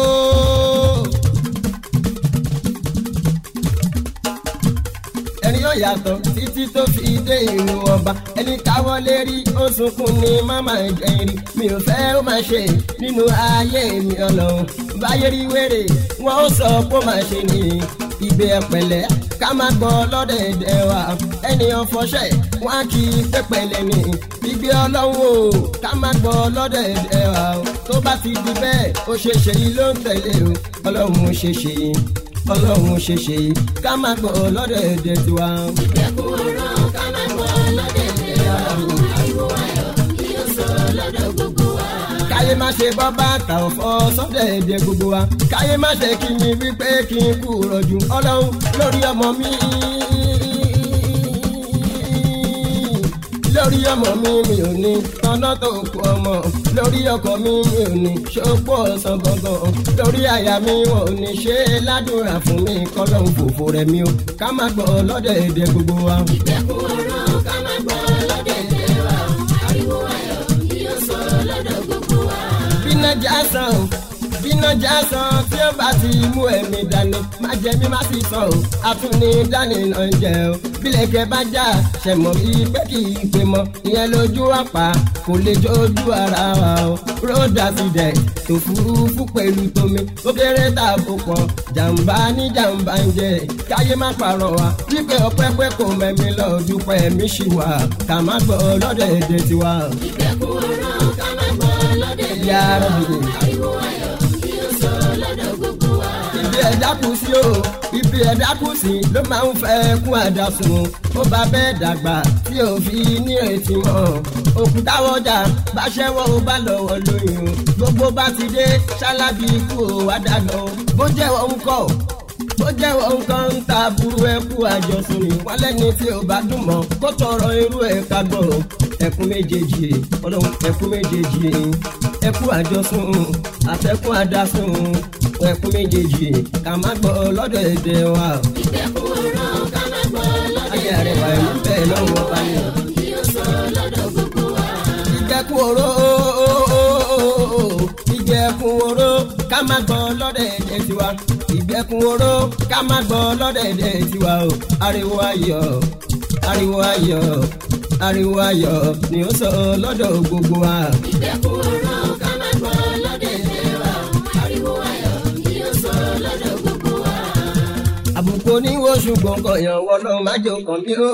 ẹni ó yàtọ̀ títí tó fi dé ìlú ọba ẹni káwọlé rí ó sunkún ní mama jẹrin mi ò fẹ́ ó máa ṣe nínú ayé mi ọlọ́run báyé rí wèrè wọn ó sọ pé ó máa ṣe ní ìgbé ẹ̀pẹ̀lẹ́ ká má gbọ́ lọ́dẹ̀ẹ̀dẹ̀ wa ẹnìyàn fọṣẹ́ wọn á kí i pẹ́pẹ́lẹ́ ní ìgbé ọlọ́run o ká má gbọ́ lọ́dẹ̀ẹ̀dẹ̀ wa o tó bá ti di bẹ́ẹ̀ ó ṣe ṣe yìí ló ń tẹ̀lé o ọlọ́run ó ṣe ṣe yìí ọlọ́run ó ṣe ṣe yìí ká má gbọ́ lọ́dẹ̀ẹ̀dẹ̀ tiwa. ìgbẹ́kùn ọ̀rọ̀ ká má gbọ́ lọ́dẹ̀ ariwo ayọ̀ yóò sọ lọ́dọ̀ gbogbo wa. káyé má ṣe bọ́ bàtà ọ̀fọ́ sọ́dẹ̀ èdè gbogbo wa káyé má ṣe kí mi wípé kí n kú rọ̀jù ọlọ́run lórí ọmọ mi. lórí ọmọ mi mi ò ní tọ́nà tó kú ọmọ lórí ọkọ mi mi ò ní ṣòpọ̀ ọ̀sán gangan lórí àyà mi wọn ò ní ṣe é ládùúrà fún mi kọ́lọ́hún fòfò rẹ̀ mi o ká má gbọ́ lọ́dẹ̀ èdè gbogbo wa. ìgbẹ́kùn ọ̀rọ̀ ká má gbọ́ lọ́dẹ̀ wa. ariwo ayọ̀ yóò sọ lọ́dọ̀ gbogbo wa. bínà jásán o bínà jásán tí ó bá ti mú ẹ̀mí dání má jẹ mí má sì sọ o àtúní dání náà ń jẹ o bílẹ̀kẹ̀ bá já ṣẹ̀mọ̀ bíi pé kì í pé mọ́ ìyẹn lójú àpá kò lè jójú ara wa o road accident tó furufú pẹ̀lú tómi ó kéré tààbò pọ̀ jàǹbá ní jàǹbá ń jẹ káyé má parọ́ wa wípé ọpẹ́ pẹ́ kò mẹ́mi lọ dúpẹ́ mi ṣì wà ká má gbọ́ lọ́dọ̀ èdè tiwa. ìgbẹ́kùn ọ̀rọ̀ ká má gbọ́ lọ́dẹ̀ yàrá bìbì. ariwo ayọ̀ yóò sọ lọ́dọ̀ gbogbo wa. ibi ẹ̀dá kù sí o ibi ẹ̀dá kù sí ló máa ń fẹ́ kún àdásùn ó bá bẹ́ẹ̀ dàgbà tí ò fi ní ètí mọ́ òkúta wọjà bá ṣẹ́wọ́ ó bá lọ́wọ́ lóyún gbogbo bá ti dé ṣálábì ikú ò wá dàgbà o bó jẹ́wọ́ ń kọ́ bó jẹ́wọ́ nǹkan ń ta burú ẹkú àjọsùn ni wọ́n lẹ́ni tí ò bá dùn mọ́ kó tọrọ irú ẹ̀ ká gbọ́ ẹkún méjèèjì ọlọ́run ẹkún méjèèjì ẹkú àjọsùn àtẹkún àdásùn ẹkún méjèèjì ká má gbọ́ lọ́dọ̀ èdè wa. ìgbẹ́kùn ọ̀rọ̀ ká má gbọ́ lọ́dẹ̀ ayé rẹ̀ wà ẹ̀mú bẹ́ẹ̀ lọ́wọ́ ọba ni. yóò sọ lọ́dọ̀ gbogbo wa. ìjẹkùn oró ìjẹkùn oró ká má gbọ́ lọ́dọ̀ èdè tiwa ìjẹkùn oró ká má gbọ́ lọ́dọ̀ èdè tiwa o ariwo ayọ̀ ariwo ayọ̀ ariwo ayọ̀ ni ó sọ lọ́dọ̀ gbogbo wa. ìgbẹ́kùn ọ̀rọ̀ ká má gbọ́ lọ́dẹ̀ wa. ariwo ayọ̀ yóò sọ lọ́dọ̀ gbogbo wa. àbùkù oníwó ṣùgbọ́n kọ̀yàn wọlọ́ májò kàn mí o.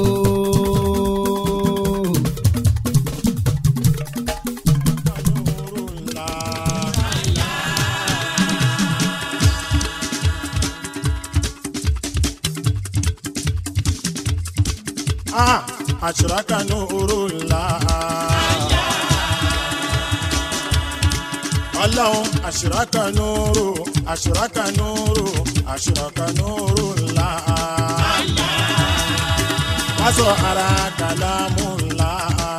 Ah, àṣìrákà ní oró ńlá. ọlọ́run àṣìrákà ní oró àṣìrákà ní oró àṣìrákà ní oró ńlá. wọ́n sọ ara kàlámù ńlá.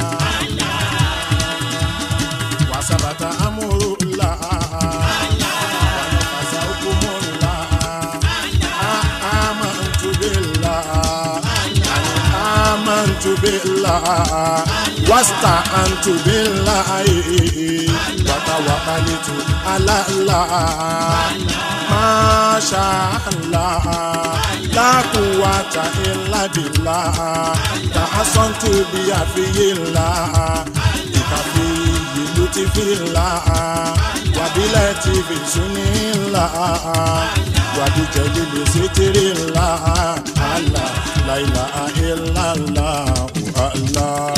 wàsábàtà amúrú ńlá. wàlúfàṣà hukumu ńlá. amantu billah. آمنت بالله واستعنت بالله وتوكلت على الله ما شاء الله لا قوة إلا بالله تحصنت بيفي الله بكفي لطف الله وبلطف سني الله وبجليل ستر الله الله لا إله إلا الله الله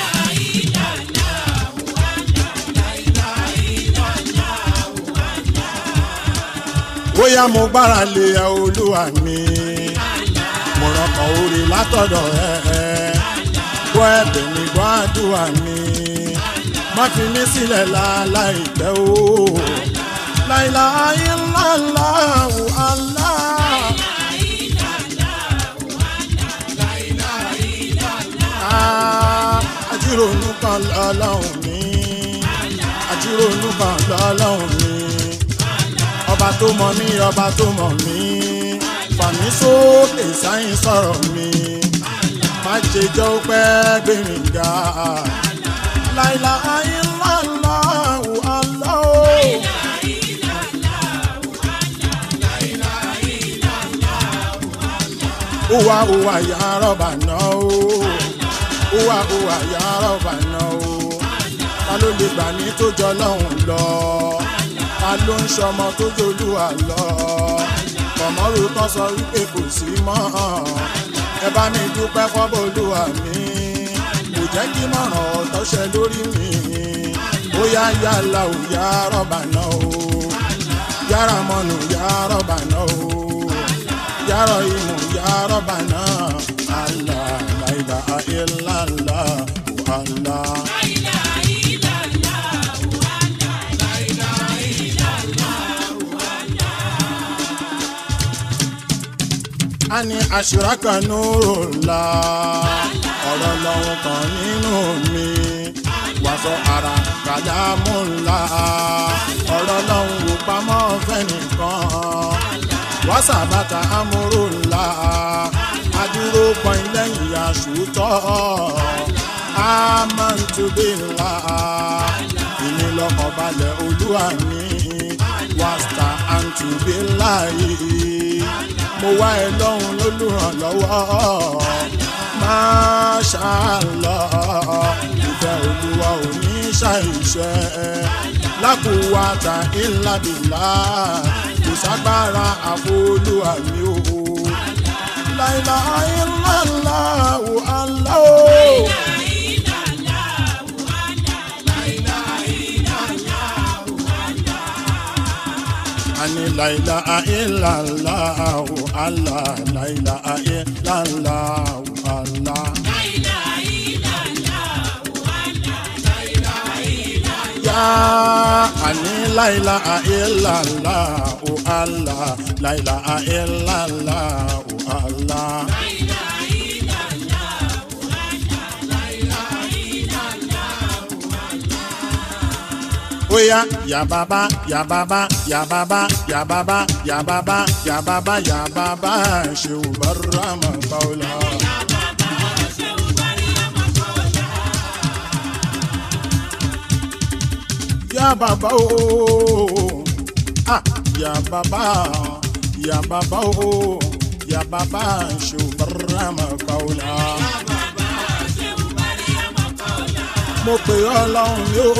bóyá mo gbára lé ẹ olúwa mi mo rọkàn orí látọ̀dọ̀ ẹ gbọ́ ẹ̀bẹ̀ mi gbọ́ àdúrà mi má fi mí sílẹ̀ láláì pẹ́ o láìláì ńlá illallahu allah. Ah, àjírònú kan lọ́lọ́run mi àjírònú kan lọ́lọ́run mi ọba tó mọ mí ọba tó mọ mí fàmí sókè sáyìn sọ̀rọ̀ mi má ṣe jẹ́ ó pẹ́ gbé mi ga láìla ayélujára àlọ́. Uwa uwa ya rọ̀bà náà o. Uwa uwa ya rọ̀bà náà o. Ta ló lè gbà ní tó jọ lọ́hùn lọ? Ta ló ń ṣọmọ tó jolúwa lọ? Kọ̀mọ́rù kan sọ wípé kò sí mọ́. Ẹ bá mi dúpẹ́ fọ́bọ̀lúwa mi. Kò jẹ́ kí mọ̀ràn ọ̀tọ̀ ṣẹ lórí mi. Ó yá yàrá ò yá rọ̀bà náà o. Yàrá mọ́nù yá rọ̀bà náà o yàrá ìmù yàrá bàná àlà láìlà àìlàlà wàhálà. a ní aṣèràkà nùrò la ọ̀rọ̀ lọ́hùn kan nínú mi wàṣọ ara kàdámù ńlá ọ̀rọ̀ lọ́hùn wò pamọ́ fẹ́nìkan wàsàbàtà amúrò ńlá adúró pọ́n lẹ́yìn aṣòótọ́ amantubi ńlá ìní lọ́kàn balẹ̀ olúwa mi wàsà àǹtùbí ńlá yìí mo wá ẹ lọ́hùn lólùrànlọ́wọ́ máṣáàlọ́ ìfẹ́ olúwa ò ní ṣàìṣẹ́ lákòwàtà ìlàbìlà kò ságbára àfolúwa mi o láìlà ìlàlá o àlá o. ani laila ilala o ala laila ilala o ala. Ya ani laila ilala o ala laila ilala o ala. Oya ya baba ya baba ya baba ya baba ya baba ya baba ya baba ṣeun barama kaula. Ya baba o ah ya baba ya baba o ya baba ṣeun barama kaula. Mo pè ọ́ lọ́hùn mi o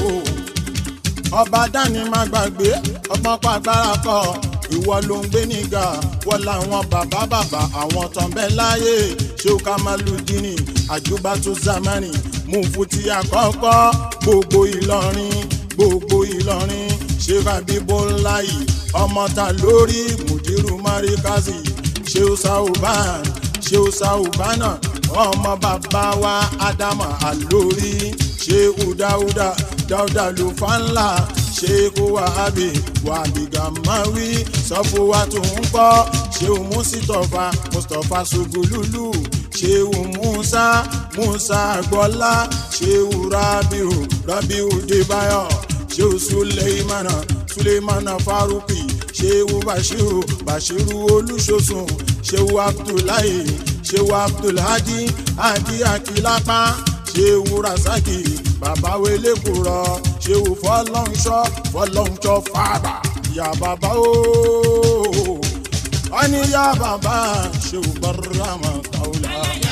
ọba dání má gbàgbé ọgbọ́n pàgbára kọ ìwọ ló ń gbé nígà wọ́n làwọn bàbá bàbá àwọn tán bẹ́ẹ̀ láyé ṣé o ká máa lu dínì àjùbá tó zamani mú fúti àkọ́kọ́ gbogbo ìlọrin gbogbo ìlọrin ṣé rabibo ńlá yìí ọmọ ta lórí mùdírù marikazi ṣé o sauban ṣé o saubana ọmọ bàbá wa ádámà àlórí ṣé udáudá dáúdà ló fa ńlá ṣéèkó wàhábì wàhábì gàmáwí sọfún wa tó ń kọ́ ṣéun mùsítọ̀fà mustapha ṣùgùlùlù ṣéun musa musa gbọ́lá ṣéun rabiu rabiu débáyọ̀ ṣéun suleimana suleimana faruqi ṣéun bashiru bashiru olùṣọ́sùn ṣéun abdullahi ṣéun abdulhadi hadi akilapa ṣéun rasaki bàbá wele kúrọ ṣéwù fọlọ́nṣọ́ fọlọ́nṣọ́ fàbà yà bàbá ooo wọ́n ní yà bàbá ṣéwù bàrámà kàwùlà.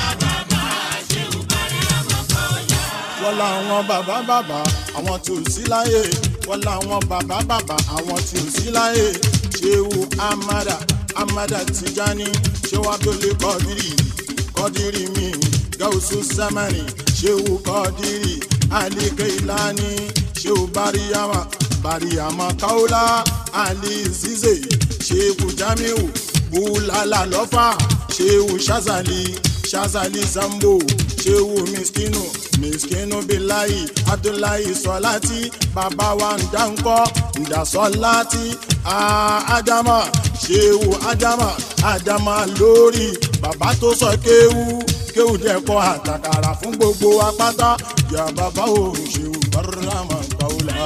wọ́n làwọn bàbá bàbá àwọn tí ò sí láyé wọ́n làwọn bàbá bàbá àwọn tí ò sí láyé ṣéwù amada amada tijani ṣéwù abdulé kọ́dírì kọ́dírì mi gausu samani ṣéwù kọ́dírì ali kailani shehu bariyama bariyama kaula ali zize shehu jamiu bulala lọfà shehu shazali shazali zambo shehu miskinu miskinu bilayi abdullahi sọláti bàbá wa ndankọ ndasọláti Ah, ádámà ṣéwù ádámà ádámà lórí bàbá tó sọ kéwú kéwú dẹ́kọ̀ àtàkàrà fún gbogbo apáta yà bàbá ò ṣéwù bàrámà kàwùlà.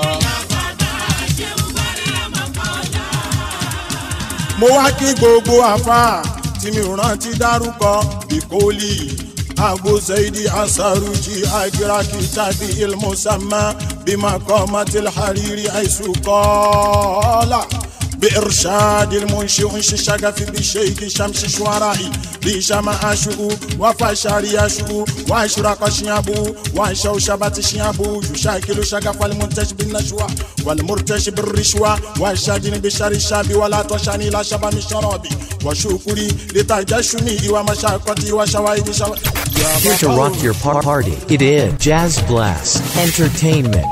mo wá kí gbogbo àfa tí mi ò rántí dárúkọ bíkólì abu zaidi asaruji agiraki tàbí ilmusamma bímọ kọ́mọtìl hariri àìsùkọ́lá. بإرشاد المنشئ انشي شغف بشيك شمس شوارعي بشما أشؤ وفشار يشؤ وأشرق شيابو وشوشبت شيابو يشاكل شغف المنتج بالنشوى والمرتش بالرشوى والشاجن بشر الشاب ولا تشاني لا شبا من شرابي وشكري لتجشمي ومشاقتي وشوائد شو... Here to rock your par- party. It is Jazz Blast Entertainment.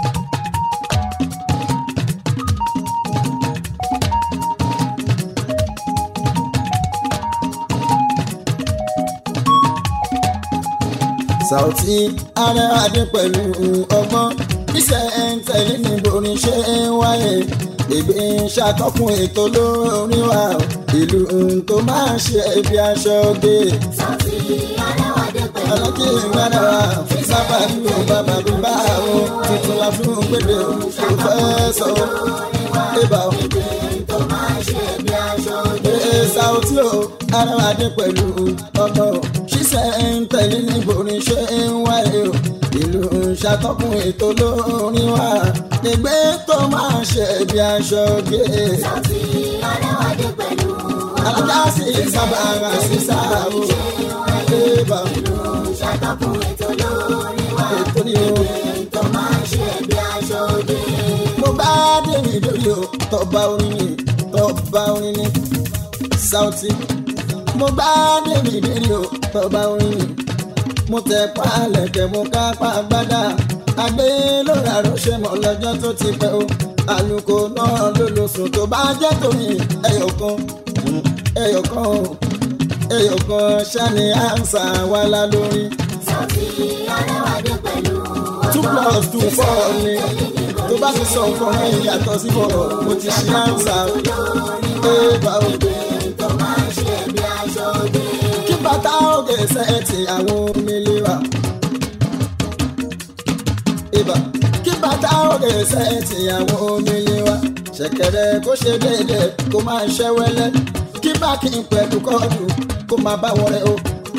Sauty aráàdé pẹ̀lú ọgbọ́n iṣẹ́ ń tẹ̀lé ní borin ṣe ń wáyé ègbé ń ṣàtọ́kùn ètò lórí wa ìlú tó máa ń ṣe ibi aṣọ gbé. Sauty aráwádé pẹ̀lú alájí ìgbàdà wa sábà dúró bàbá bíbá o tuntun la fún gbèdé o kò fẹ́ sọ ibà o. tó máa ń ṣe bí aṣọ òde. Ee Sauty o aráàdé pẹ̀lú ọgbọ́n ṣiṣẹ́ ń tẹ̀lé ní borin ṣe ń wáyé o ìlú ń ṣàtọ́kùn ètò lórí wa ìgbé tó máa ń ṣe bí aṣọ gbé. Sauty aráwádé pẹ̀lú alájà sí sábà rà sí sáà o ibà o ṣàtọ́kùn ètò lórí wa. ètò ni o. tó máa ń ṣe bí aṣọ òde. mo bá dèmi lórí o tọba orin ni tọba orin ni Sauty mo bá dèmi lórí o tọba orin ni mo tẹ pálẹ̀ tẹ mo ká pa gbádà àgbé lórí àròṣe mọ́ lọ́jọ́ tó ti pẹ́ o àlùkò náà ló lọ sùn tó bá jẹ́ tòmí ẹyọ kan ẹyọ kan o ẹyọ kan ṣáni àǹsà wàhálà lórí Sauty aráwádé pẹ̀lú two plus two four ni tó bá ti sọ nǹkan ẹ̀ yàtọ̀ sí bọ̀rọ̀ mo ti ṣe àǹsà ẹ̀ bá o. tó máa ń ṣe bí aṣọ òde. kí bàtà òkè sẹ́ẹ̀tì àwọn omele wa. ibà kí bàtà òkè sẹ́ẹ̀tì àwọn omele wa. ṣẹ̀kẹ̀rẹ̀ kó ṣe déédéé kó máa ṣẹ́ wẹ́lẹ́ kí báàkì pẹ̀lú kọ́ọ̀dù kó máa bá wọlé o.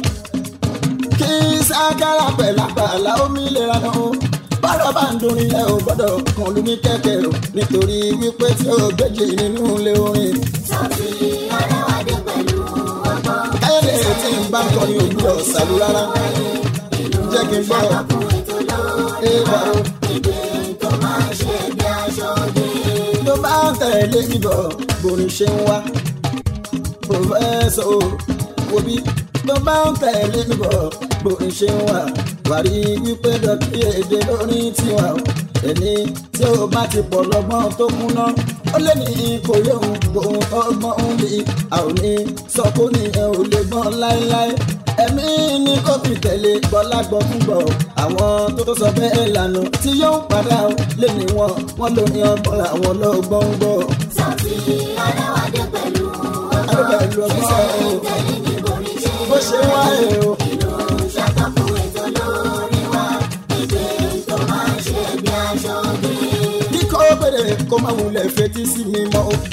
kí sákàrà pẹ̀lú àpàlà omi lè ra náà o. bọ́dọ̀ bá ń dorin ẹ ò gbọ́dọ̀ kàn lù ní kẹ̀kẹ́ o nítorí wípé tí o gbèjì nínú ilé orin. Sauty aráwádé pẹ̀lú ọgbọ́n. káyọ̀dé tí ń bá ń kọrin òwúrọ̀ ṣàlù rárá jẹ́ kí n gbọ́ ẹ̀bà o tó máa ń ṣe bí aṣọ òde. tó bá ń tẹ̀lé mi bọ̀ borin ṣe ń wá pòfẹ́sọ̀ o wo bí tó bá ń tẹ̀lé mi bọ̀ borin ṣe ń wá wàrí wípé dọ̀kí èdè lórí tiwa o ẹni tí ó bá ti pọ̀ lọ́gbọ́n tó kúná ó lé ní kò yóò gbóhùn ọgbọ́n ń bí a ò ní sọ kó ní ẹ ò lè gbọ́n láéláé ẹ̀mí ní kó fi tẹ̀lé bọ́lá gbọ́ fún gbọ́ àwọn tó sọ bẹ́ẹ̀ lànà tí yóò padà ó lé ní wọn wọn ló ní ọgbọ́n àwọn lọ́gbọ́n ń gbọ́ Sauty aráwádé pẹ̀lú àdúgbò ìlú ọgbọ́n o bó ṣe wáyé o. ṣàtọ́kùn ètò lórí wa. ìdè tó máa ń ṣe bí aṣọ òde. kíkọ́ bèrè kó má wulẹ̀ fetí sí mi mọ́ o.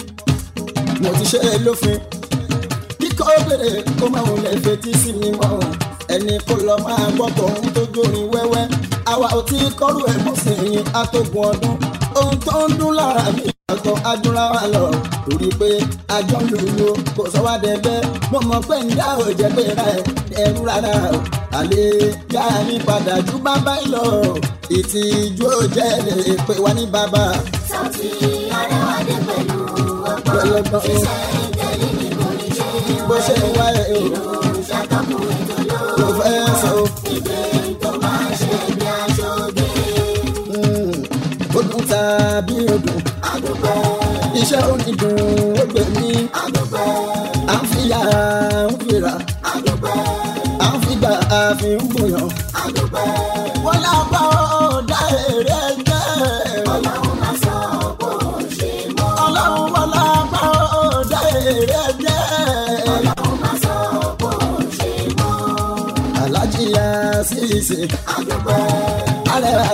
mo ti ṣe é lófin. kíkọ́ bèrè kó má wulẹ̀ fetí sí mi mọ́ o. ẹni kó lọ máa gbọ́ tòun tó jórin wẹ́wẹ́. àwa ò tí kọ́rù ẹ̀ mọ́ sí yín atógun ọdún. ohun tó ń dún lára mi àtọ̀ ajúra wa lọ. torí pé àjọ ń lùlù kò sọ wá dẹ́gbẹ́. mo mọ̀ pé ń dá òjẹ́ pé ra ẹ̀ ẹrú rárá o. àlè yá mi padà ju bàbá yìí lọ. ìtìjú ò jẹ́ lè pè wá ní bàbá. Sauty aráwádé pẹ̀lú ọgbọ́n. pẹ̀lú ọgbọ́n o. tẹ̀lé ní borí ṣe bó ṣe ń wáyé o. ṣàtọ́kùn ètò lórí kò fẹ́ sọ o. ìdè tó máa ń ṣe bí aṣọ òde. Mm, ó dùn tàbí ó dùn. àdúpẹ́ iṣẹ́ onídùn ó gbé mi. àdúpẹ́ à ń fi yà á ń fira. àdúpẹ́ à ń fi gbà á fi ń bòyàn. àdúpẹ́. wọ́n lápá ọ̀dà èrè jẹ́. ọlọ́run máa sọ bó ṣe mọ́. ọlọ́run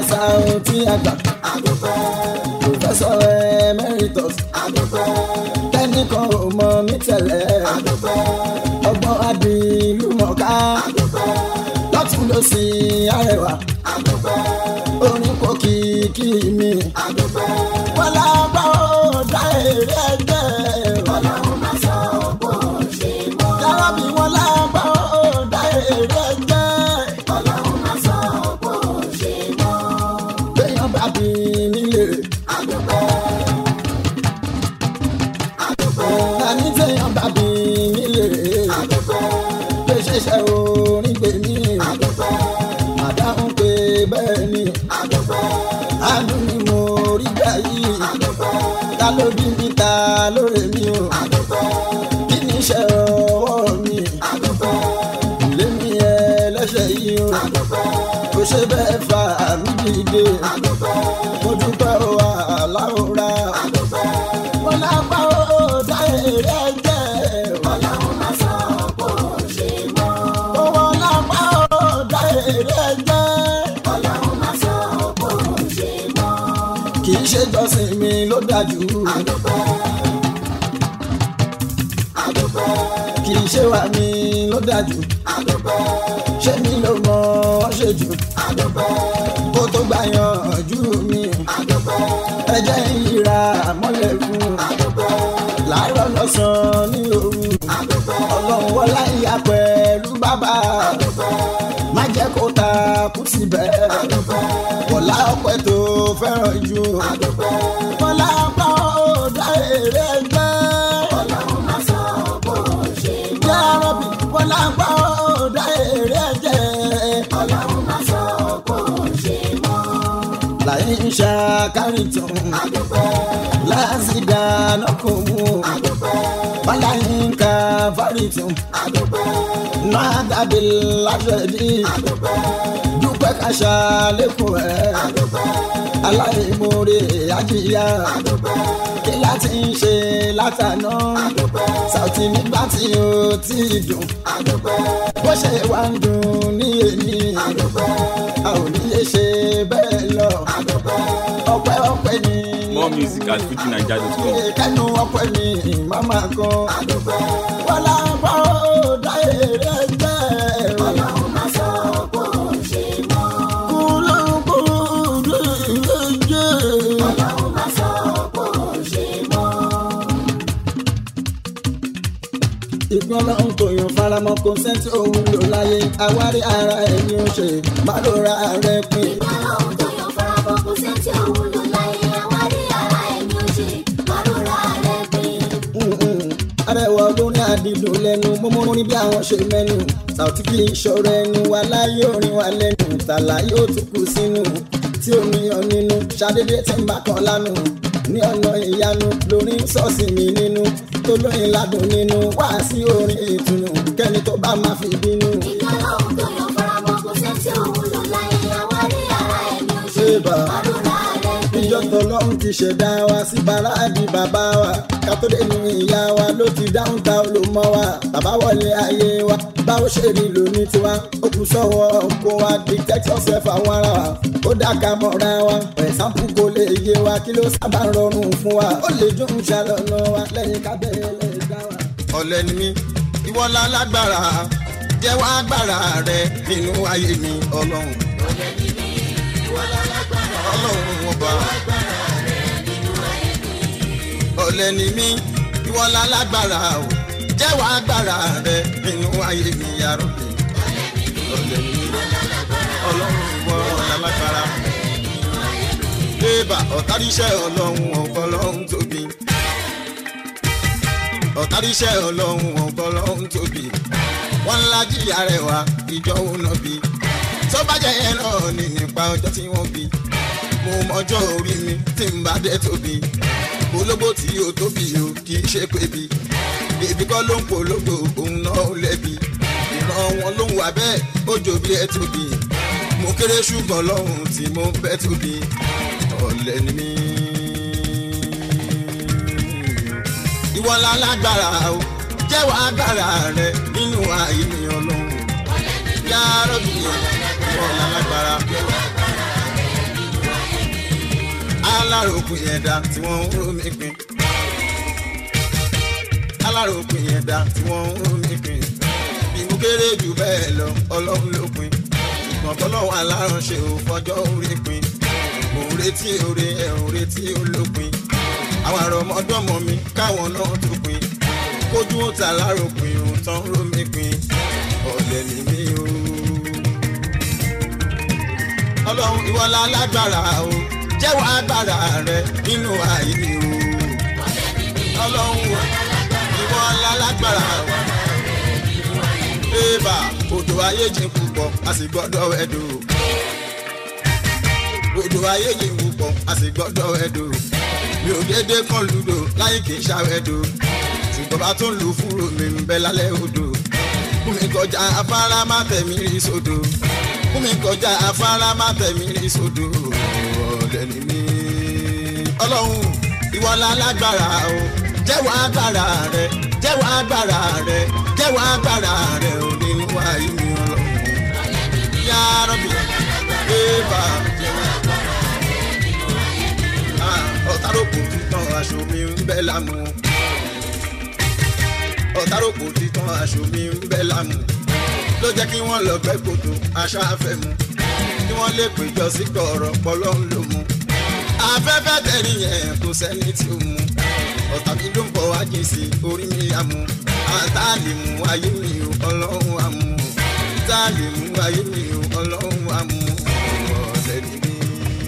Saoty àgbà. Professor Emeritus. Kẹ́nìkan ò mọ mí tẹ́lẹ̀. Ọgbọ́n adìlúmọ̀ká. Lọ́tún ló sì arẹwà. Orin kò kìkì mi. Wọ́n lágbá ó dá èrè ẹgbẹ́. Yàrá bí wọ́n lágbá ó dá èrè ẹgbẹ́. Béèyàn bá bí nílé. Àní téèyàn bá bí nílé. Pé ṣẹ̀ṣẹ̀ orin gbè mí. Àdáhùn pé bẹ́ẹ̀ ni. Àánú ni mo rí gbà yìí. Ta ló bí mi ta lóore mi o. Kí ni iṣẹ́ ọwọ́ mi? Ilé mi ẹlẹ́ṣẹ̀ yìí o. Kò ṣe bẹ́ẹ̀ fà mí dìde. Mo dúpẹ́ o àláwòrá. Mo lápá o dá èrè ẹgbẹ́. Owó lápá o dá èrè ẹgbẹ́. Kì í ṣe jọ́sìn mi ló dájú. Kì í ṣe wà mí ló dájú. Ṣé mi ló mọ ọ́ ṣe jù? Kó tó gbà yanjú mi. Ẹ jẹ́ ìra mọ́lẹ̀ fún. Láàárọ̀ lọ́sàn-án ní òru. Ọlọ́run wọlá ìyá pẹ̀lú bàbá. Má jẹ́ kó ta kú síbẹ̀. Wọ̀lá ọpẹ́ tó fẹ́ràn jù. Wọlá ọpẹ́ ó dá èrè gbẹ́. Jẹ́ arọ́bì wọlá ọpẹ́ ó dá èrè jẹ́. Láyé ń ṣàkárí tán. Láàzìdá lọ́kọ̀ mú. Wọ́lá yín ká fárí tán. Náà dàbí láṣẹ̀dí. Dúpẹ́ ká ṣàlékún ẹ̀. Aláìmoore àjíyá. Kí láti ń ṣe látàná. Saoty nígbà tí ó ti dùn. Bó ṣe wá ń dùn ní èmi. A ò ní lè ṣe bẹ́ẹ̀ lọ. Ọpẹ́ ọpẹ́ ni. More music at fujinaija.com. Kẹ́nu ọpẹ́ ni màmá kan. Wọ́n lá bá ó dá èrè gbẹ́. Kúlókùlù jẹ́. ìpín ọlọ́run tó yan faramọ́ kò sẹ́ńtì òun lò láyé àwárí ara ẹni ó ṣe má ló ra rẹ pin. Mm-mm. arẹwà olórin àdìdùn lẹ́nu mọ́mọ́ ní bí àwọn ṣe mẹ́nu Saoty kì í ṣọ̀rọ̀ ẹnu wa láyé orin wa lẹ́nu tàlà yóò tún kù sínú tí omi yan nínú ṣàdédé tí ń bá kan lánàá ní ọ̀nà ìyanu lórí sọ́ọ̀sì mi nínú tó lóyin ládùn nínú wá sí orin ìtùnú kẹ́ni tó bá máa fi bínú. Ṣébà ìjọ tọlọ́run ti ṣẹ̀dá wa sí bàrádì bàbá wa ká tó dé nu ìyá wa ló ti dáhùn ta olùmọ wa bàbá wọlé ayé wa báwo ṣe rí lóní tiwa ó kù sọ́wọ́ kó wa dictate yourself àwọn ara wa ó dáka mọ́ra wa ẹ̀sánpù kò lè yé wa kí ló sábà rọrùn fún wa ó lè dùn ṣàlọ́nà wa lẹ́yìn kábẹ́rẹ́ lè dá wa. ọ̀lẹ́ ni mí ìwọ la lágbára jẹ́wọ́ agbára rẹ nínú ayé mi ọlọ́run. ọlọ́run ọba. ọ̀lẹ́ ni mí ìwọ la lágbára o jẹ́wọ́ agbára rẹ nínú ayé mi yàrá mi. ọ̀lẹ́ ni mí ọlọ́run ìwọ la lágbára. bébà ọ̀táríṣẹ́ ọlọ́run ọ̀pọ̀ ọlọ́run tóbi ọ̀táríṣẹ́ ọlọ́run ọ̀pọ̀ ọlọ́run tóbi wọ́n ńlá jíyà rẹ̀ wá ìjọ òun náà bí tó bá jẹ́ yẹn náà ní nípa ọjọ́ tí wọ́n bí mo mọjọ́ orí mi tí n bá dé tóbi ológbò tí ó tóbi o kì í ṣe pé bí bèbí kọ́ ló ń polówó òun náà ó lẹ́bi ìran wọn ló ń wà bẹ́ẹ̀ ó jò bí ẹ tóbi mo kéré ṣùgbọ́n lọ́hùn tí mo ń bẹ́ tóbi ọ̀lẹ ni mí. ìwọ la lágbára o jẹ́wọ́ agbára rẹ nínú ayé mi ọlọ́run yàrá bí ìwọ la lágbára. aláròkùn yẹn dá tí wọ́n ń ró mi pin aláròkùn yẹn dá tí wọ́n ń ró mi pin bí mo kéré jù bẹ́ẹ̀ lọ ọlọ́run ló pin ṣùgbọ́n tọ́lọ́wọ́ aláránṣẹ́ ò fọjọ́ orí pin mò ń retí oore ẹ̀ ò retí olópin àwọn àrọ̀mọdọ́mọ mi káwọn náà tó pin kójú ó ta láròpin ò tán ró mi pin ọ̀lẹ́ ni mí o. ọlọ́run ìwọlá lágbára o jẹ́wọ́ agbára rẹ nínú ààyè mi o. ọlọ́run ìwọlá lágbára o. Ébà odò ayé jìn púpọ̀ a sì gbọ́dọ̀ ẹ̀dùn. Odò ayé jìn púpọ̀ a sì gbọ́dọ̀ ẹ̀dùn. Mi ò dédé kan lùdò láyé kì í ṣàwẹ̀dùn. Ṣùgbọ́n bá tún lù fúrò mi ń bẹ lálẹ́ odò. Fún mi kọjá afárá má tẹ̀mí rí sódò. Fún mi kọjá afárá má tẹ̀mí rí sódò. Ọ̀dẹ̀ ni mí. Ọlọ́run ìwọlá lágbára o. Jẹ́wọ́ agbára rẹ, jẹ́wọ́ agbára rẹ, jẹ́wọ́ agbára rẹ ò nínú ayé mi ọlọ́run. Yá rọ́bì, ébà. Ọ̀táròkò títàn aṣọ mi ń bẹ́ lámú. Ọ̀táròkò títàn aṣọ mi ń bẹ́ lámú. Ló jẹ́ kí wọ́n lọ gbẹ́ kòtò aṣáfẹ́ mu. Kí wọ́n lè péjọ sí kọ̀ọ̀rọ̀ pọ̀lọ́ ń lò mú. Afẹ́fẹ́ tẹ̀rí yẹn kò sẹ́ni tí ó mú. Ọ̀tá mi ló ń bọ̀ wá jìn sí orí mi àmú. Àtàlì mú ayé mi ò ọlọ́run àmú. Àtàlì mú ayé mi ò ọlọ́run àmú. Ọ̀lẹ́ ni mí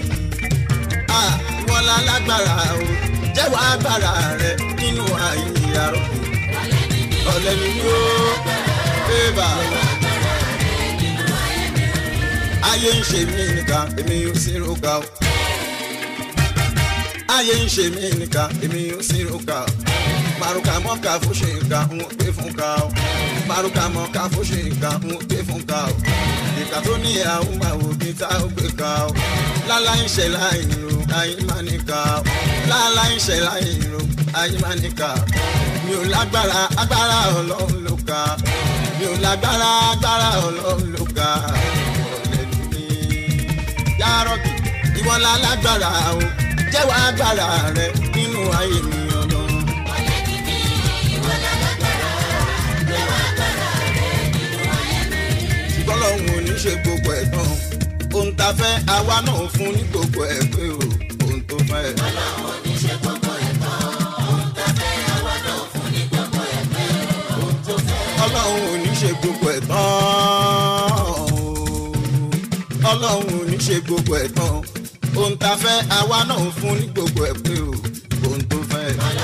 wọn la lágbára o jẹ́wọ́ agbára rẹ nínú ayé ìyàrá ọ̀lẹ́ mi yó bébà. ayé ń ṣe mí nìkan èmi ò sí roka o. ayé ń ṣe mí nìkan èmi ò sí roka o. maruka mọ́ka fún ṣe nǹkan ń pè fún ká o. maruka mọ́ka fún ṣe nǹkan ń pè fún ká o. ìka tó ní àwọn máa wò kí tá ó gbé ká o. lálá ń ṣe láì ro ayé máa ní ká o. lálá ń ṣe láì ro ayé máa ní ká o. mi ò lágbára agbára ọlọ́run ló ká mi ò lágbára agbára ọlọ́run ló ká ọ̀lẹ́ ní yárọ̀bì ìwọ la lágbára o jẹ́wọ́ agbára rẹ nínú ayé mi ọlọ́run. ṣùgbọ́n lọ́hùn ò ní ṣe gbogbo ẹ̀ tán ohun tá a fẹ́ àwa náà fún ní gbogbo ẹ̀ pé o ohun tó fẹ́. ọlọ́run ò ní ṣe gbogbo ẹ̀ tán ọlọ́run ò ní ṣe gbogbo ẹ̀ tán ohun tá a fẹ́ àwa náà fún ní gbogbo ẹ̀ pé o ohun tó fẹ́.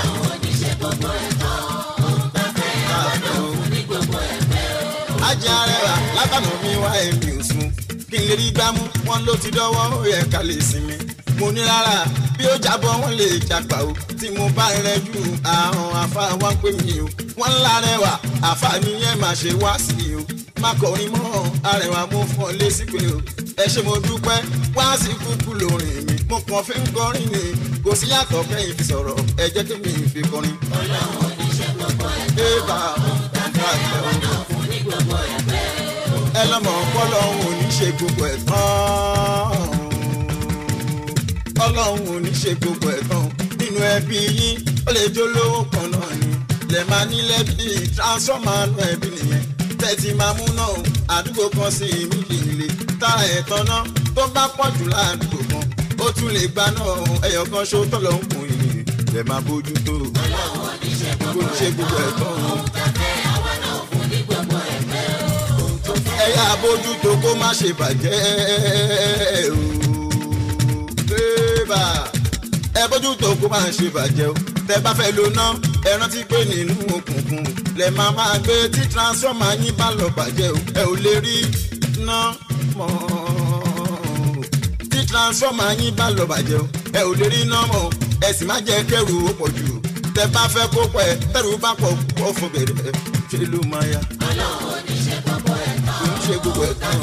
ajé arẹwà látànà mi wá èmi ò sùn kí n lè rí gbámú wọn ló ti dọ́wọ́ ó yẹ ká lè sinmi mo ní rárá bí ó jábọ́ wọn lè jàgbá o tí mo bá rẹ jù àrùn àfa wá pè mí o wọn ńlá rẹwà àfa nìyẹn má ṣe wá sí i o má kọrin mọ́ arẹwà mo fọ́ lé sí pé o ẹ ṣe mo dúpẹ́ wá sí kúkú lórin mi mo kàn fi ń kọrin ni kò sí yàtọ̀ kẹ́yìn fi sọ̀rọ̀ ẹ jẹ́ kí mi fi kọrin. ọlọ́run ò ní ṣe gbogbo ẹ̀ bẹ́ẹ̀ bá ẹ lọ́mọ ọpọlọ́run ò ní ṣe gbogbo ẹ̀ tán ọlọ́run ò ní ṣe gbogbo ẹ̀ tán nínú ẹbí yín ó lè jó lówó kan náà ni lè máa nílẹ̀ bí transformer nù ẹbí nìyẹn tẹ́tí máa mú náà àdúgbò kan sí méjì ilé tára ẹ̀ tán náà tó bá pọ̀ jù láàdúgbò kan ó tún lè gba náà ẹyọ kan ṣó tọ́lọ̀ ń kùn yìí lè máa bójú tó ọlọ́run ò ní ṣe gbogbo ẹ̀ tán ẹ̀yà àbójútó kó má ṣe bàjẹ́ o. bébà ẹ bójútó kó má ṣe bàjẹ́ o. tẹ bá fẹ́ lo ná ẹ rántí pé nínú òkùnkùn lẹ máa máa gbé tí transformer yín bá lọ bàjẹ́ o. ẹ ò lè rí ná mọ́ tí transformer yín bá lọ bàjẹ́ o. ẹ ò lè rí ná mọ́ ẹ sì má jẹ́ kẹ́rù ó pọ̀ jù tẹ bá fẹ́ kó pẹ́ tẹ́rù bá pọ̀ pọ̀ fún bẹ̀rẹ̀ ṣe ló máa yá. ọlọ́run ò ní ṣe gbogbo ẹ̀ tán ṣe gbogbo ẹ̀ tán.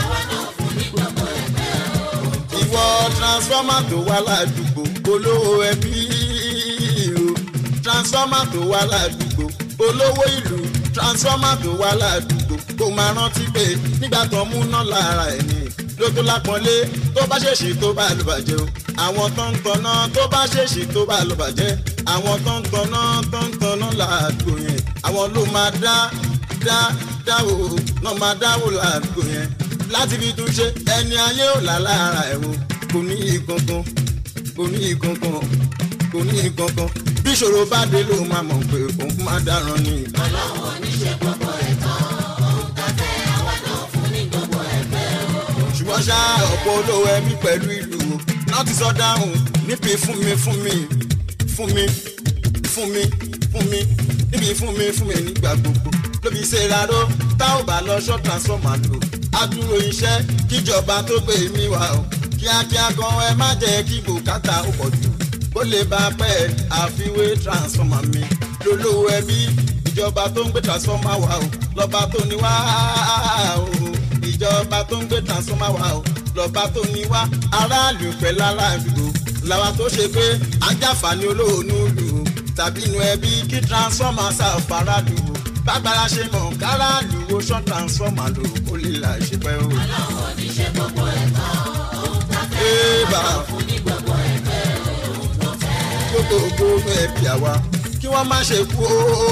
ìwọ transformer tó wà ládùúgbò olówó ẹbí o transformer tó wà ládùúgbò olówó ìlú transformer tó wà ládùúgbò kò máa rántí pé nígbà tó mú náà lára ẹ̀ ní ló tó lápọ́nlé tó bá ṣèṣì tó bá lù bàjẹ́ o àwọn tó ń tanná tó bá ṣèṣì tó bá lọ bàjẹ́ àwọn tó ń tanná tó ń tanná làádùúgbò yẹn àwọn ló máa dá dá dáwò náà máa dáwò làádùúgbò yẹn láti fi tún ṣe ẹni ayé ò là lára ẹ̀ wò kò ní ìkankan kò ní ìkankan kò ní ìkankan bí ìṣòro bá dé ló máa mọ̀ pé òun máa dáràn ni. ọlọ́run oníṣẹ́ gbogbo ẹ̀tọ́ òun tàfẹ́ àwọn náà fún ní gbogbo ẹ̀fẹ́ o. ṣùgbọ́n ṣá ọ̀pọ̀ olówó ẹbí pẹ̀lú ìlú náà ti sọ dáhùn níbi fún mi fún mi fún mi fún mi fún mi níbi fún mi fún mi nígbà gbogbo lóbi ṣe ráró tá ò bá lọ ṣọ́ transformer lò adúró iṣẹ́ kíjọba tó gbé mi wá o kíákíá gan ẹ má jẹ́ kí bùkátà ó pọ̀ jù ó lè bá pẹ́ àfiwé transformer mi lólówó ẹbí ìjọba tó ń gbé transformer wá o lọ́ba tó ní wá o ìjọba tó ń gbé transformer wá o lọ́ba tó ní wá aráàlú pẹ̀lú aráàlú làwa tó ṣe pé ajáfàní olóòórùn lù ú tàbí inú ẹbí kí transformer ṣàfàràlù ú bágbára ṣe mọ̀ káràlù wo ṣọ́ transformer lò ó lè là ṣe pẹ́ o. ọlọ́run oníṣẹ́ gbogbo ẹ̀tọ́ òun tàfẹ́ Ébà. àwọn náà fún ní gbogbo ẹ̀fẹ́ òun tó fẹ́. gbogbogbò nú ẹbí àwa kí wọ́n má ṣe kú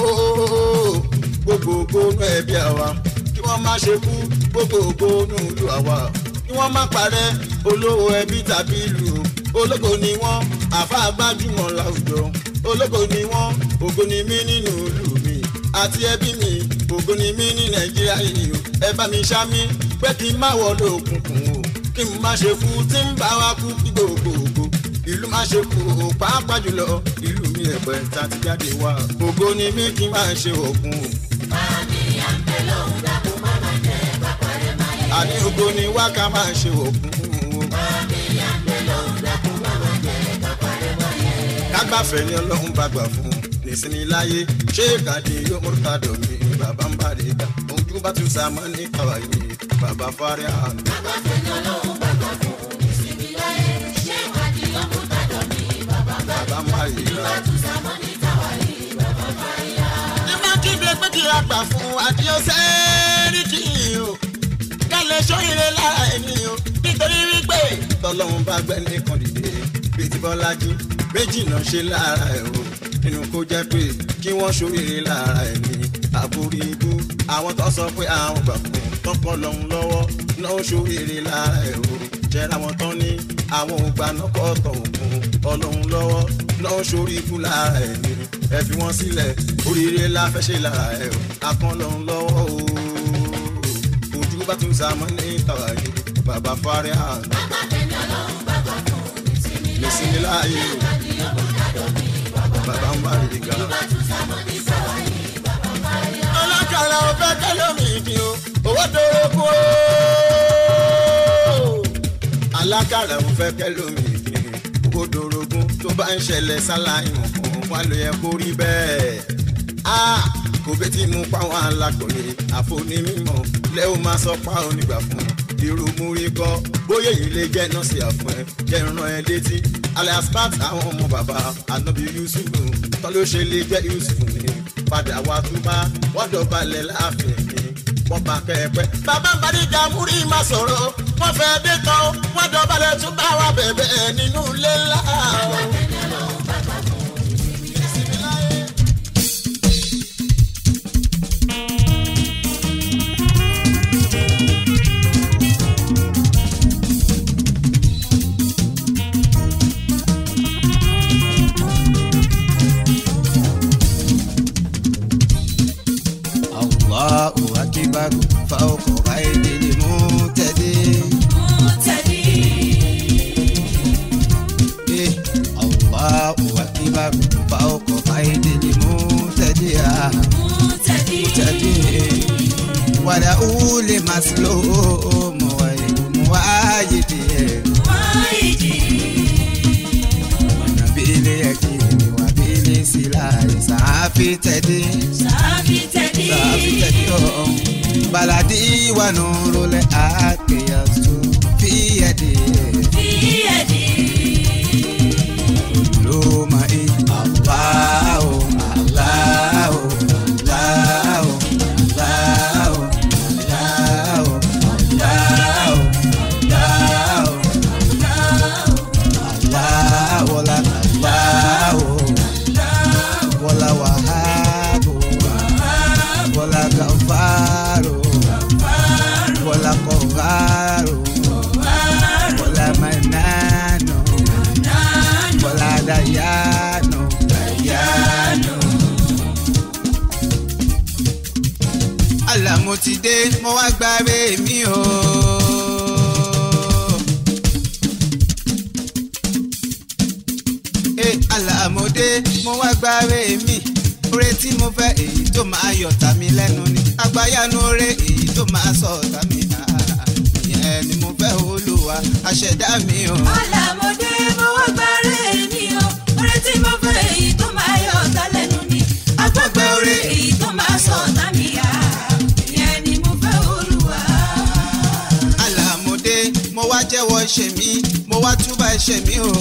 ooo gbogbogbò nú ẹbí àwa kí wọ́n má ṣe kú gbogbogbò nú ìlú àwa kí wọ́n má parẹ́ olówó ẹbí tàbí ìlú ológo ni wọ́n àfa gbajúmọ̀ láwùjọ ológo ni wọ́n ògo ni mí nínú ìlú mi àti ẹbí mi ògo ni mí ní nàìjíríà yìí o ẹ bá mi ṣá mi pé kí n má wọlé òkùnkùn o kí n má ṣe kú tí ń bá wa kú kí gbogbogbò ìlú má ṣe kú o pàápàá jùlọ ìlú mi ẹ̀pẹ́ tá ti jáde wá ògo ni mí kí n má ṣe òkun o Báàmì àǹtẹ̀ lòun dàkú má má jẹ́ kápárẹ̀ máa yẹ. àní ògo ni wá ká má ṣe òkun o Báàmì àǹtẹ̀ lòun dàkú má má jẹ́ kápárẹ̀ máa yẹ. kágbáfẹ́ ni ọlọ́run bá gbà fún un nísìnyí láyé ṣé ìkàdé yóò múrúkà dọ̀mí bàbá ń bá rè ká ojú bá tún sàmọ́ ní kàwáyé bàbá fárí àná. Agbáfẹ́ ni ọlọ́run bàbá fún ìsinmi láyé. Ṣé ìwádìí ọmọ tàdọ̀ ní bàbá bá bàbá ń bá rè ká. tún sámọ́ ní tàwárí bàbá fáyà. ẹ má kéde pé kí a gbà fún àdìo sẹ́ẹ̀rìkì o kálẹ̀ sóyèrè lára ẹni o nítorí wípé tọ́lọ́run bá gbẹ́ nìkan dìde bíi ti bọ́lájú méjì náà ṣe lára ẹ̀ o nínú kó jẹ́ pé kí wọ́n sóyèrè lára ẹni àbúrí ibú àwọn tó sọ pé àwọn gbà fún tọkọ lọ́hún lọ́wọ́ náà sóyèrè lára ẹ̀ o jẹ́ra wọn tán ní àwọn ògbà náà kọ́ tọ̀ òkun ọlọ́hún lọ́wọ́ náà sórí ikú lára ẹni ẹ fi wọ́n sílẹ̀ oríire la fẹ́ ṣe lára ẹ̀ o akán lọ́hún lọ́wọ́ o ojú bá tún sàmọ́ ní tàwa yìí bàbá fárí àná Agbáfẹ́ ni ọlọ́run bàbá fún ìsinmi láyé. nísìnyí láàyè o Ìwádìí ọmọ tàdọ̀ ní bàbá bàbá ń bá rí ga. bá tún sámọ́ ní tàwárí bàbá fáyà. ọlọ́kàrà ọ̀fẹ́ tẹ́lómi ìdí o owó dòwó kú o. alákàrà ọ̀fẹ́ tẹ́lómi ìdí owó dòrógún tó bá ń ṣẹlẹ̀ sáláì mọ̀kàn wá ló yẹ kó rí bẹ́ẹ̀. a kò bẹ́ẹ̀ tí mú páwọn alákòólé àfonímọ̀ lẹ́wọ̀n máa sọ pa onígbà fún irú múrí kọ́ bóyá èyí lè jẹ́ nọ́ọ̀sì àfún ẹ jẹ́ ràn ẹ létí alias pat àwọn ọmọ bàbá anabi yusuf tọ́ ló ṣe lè jẹ́ yusuf ni padà wá tún bá wọ́n dọ̀balẹ̀ láàfin mi wọ́n bá kẹ́ẹ̀pẹ́. bàbá Bàdíjà múrí má sọ̀rọ̀ wọ́n fẹ́ dé tán wọ́n dọ̀balẹ̀ tún bá wa bẹ̀bẹ̀ nínú ilé ńlá. Agbáfẹ́ ni ọlọ́run bàbá fún ìsinmi láyé. Allahu akbar fawqa aydil muhtadin. Eh, Allahu akbar fawqa aydil muhtadin. Muhtadin. Wala uli maslum wa muwajidin. Nabili yakini wa bili silahi safi tadin. baladi wa nuru le akiyasu fi yadi luma i allahu allahu allahu allahu allahu allahu allahu ti dé mo wá gbàgbé mi o. ẹ àlàmọ́dé mo wá gbàgbé mi oore tí mo fẹ́ èyí tó máa yọ̀tà mi lẹ́nu ni àgbáyanu oore èyí tó máa sọ̀tà mi ah, ìyẹn ni mo fẹ́ olúwa aṣẹ̀dá mi o. Àlàmọ̀dé mo wá gbáre mi o. Oore tí mo fẹ́ èyí tó máa yọ ọ̀tá lẹ́nu ni. Agbọ́gbẹ́ oore èyí tó máa sọ ọ̀tá mi yá. Ìyẹn ni mo fẹ́ Olúwa. àlàmọ́dé mo wá jẹ́wọ́ ẹ̀ṣẹ̀ mi mo wá túbà ẹ̀ṣẹ̀ mi o.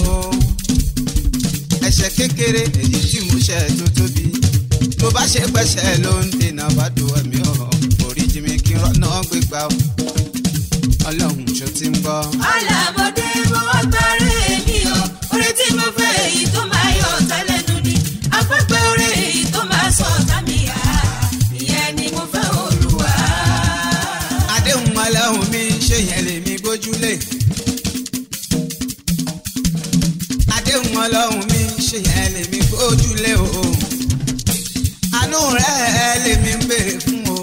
ẹ̀ṣẹ̀ kékeré èyí tí mo ṣẹ̀ tó tóbi tó bá ṣe pẹ̀ṣẹ̀ ló ń dènà bá dùn ẹ̀mí o. oríjì mi kí n rọ́nà gbégbá o. ọlọ́run ṣó ti ń gbọ́. Àlàmọ̀dé mo wá gbáre mi o. Oore tí mo fẹ́ èyí tó máa yọ ọ̀tá lẹ́nu ni. Agbọ́gbẹ́ oore èyí tó máa sọ ọ̀tá mi yá. Ìyẹn ni mo fẹ́ Olúwa. àdéhùn ọlọ́run mi ṣe yẹn lèmi gbójúlé. àdéhùn ọlọ́run mi ṣe yẹn lèmi gbójúlé o. àánú rẹ̀ lèmi ń béèrè fún o.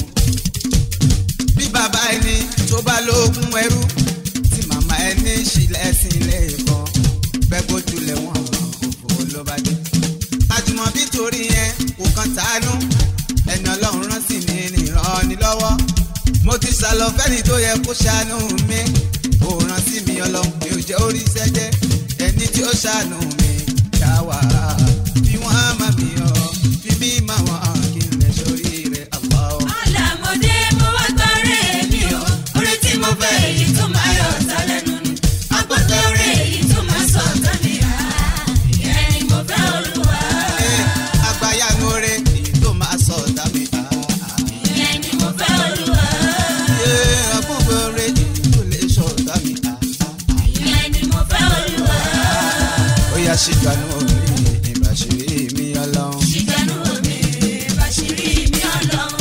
bí bàbá ẹni tó bá lóògùn ẹrú tí màmá ẹni ṣílẹ̀ sílé kan bẹ́ẹ̀ gbójúlé wọn òfò ló bá dé. àjùmọ̀bí torí yẹn kò kàn tánú ẹni ọlọ́run rán sí mi nìran ni lọ́wọ́ mo ti sàlọ fẹ́ni tó yẹ kó ṣàánú mi kò rán sí mi ọlọ́run mi ò jẹ́ orí sẹ́jẹ́ ẹni tí ó ṣàánú mi ṣá wà á bí wọ́n á má mi ọ bí bí má wọ́n kí n lè sórí rẹ̀ àwọ̀ ọ́. Àlàmọ̀dé mo wá gbáre mi o. Oore tí mo fẹ́ èyí tó máa yọ ọ̀tá lẹ́nu ni. Agbọ́gbẹ́ oore èyí tó máa sọ ọ̀tá mi yá. Ìyẹn ni mo fẹ́ Olúwa. àgbáyanu rẹ̀ èyí tó máa sọ ọ̀tá mi bá. Ìyẹn ni mo fẹ́ Olúwa. àgbọ̀gbọ̀ rẹ̀ èyí tó lè sọ ọ̀tá mi bá. Ìyẹn ni mo fẹ́ Olúwa. ó yá ṣìgbànú mi ìbàṣírí mi ọlọ́run. Ṣìgbẹ́nu omi bàṣírí mi ọlọ́run.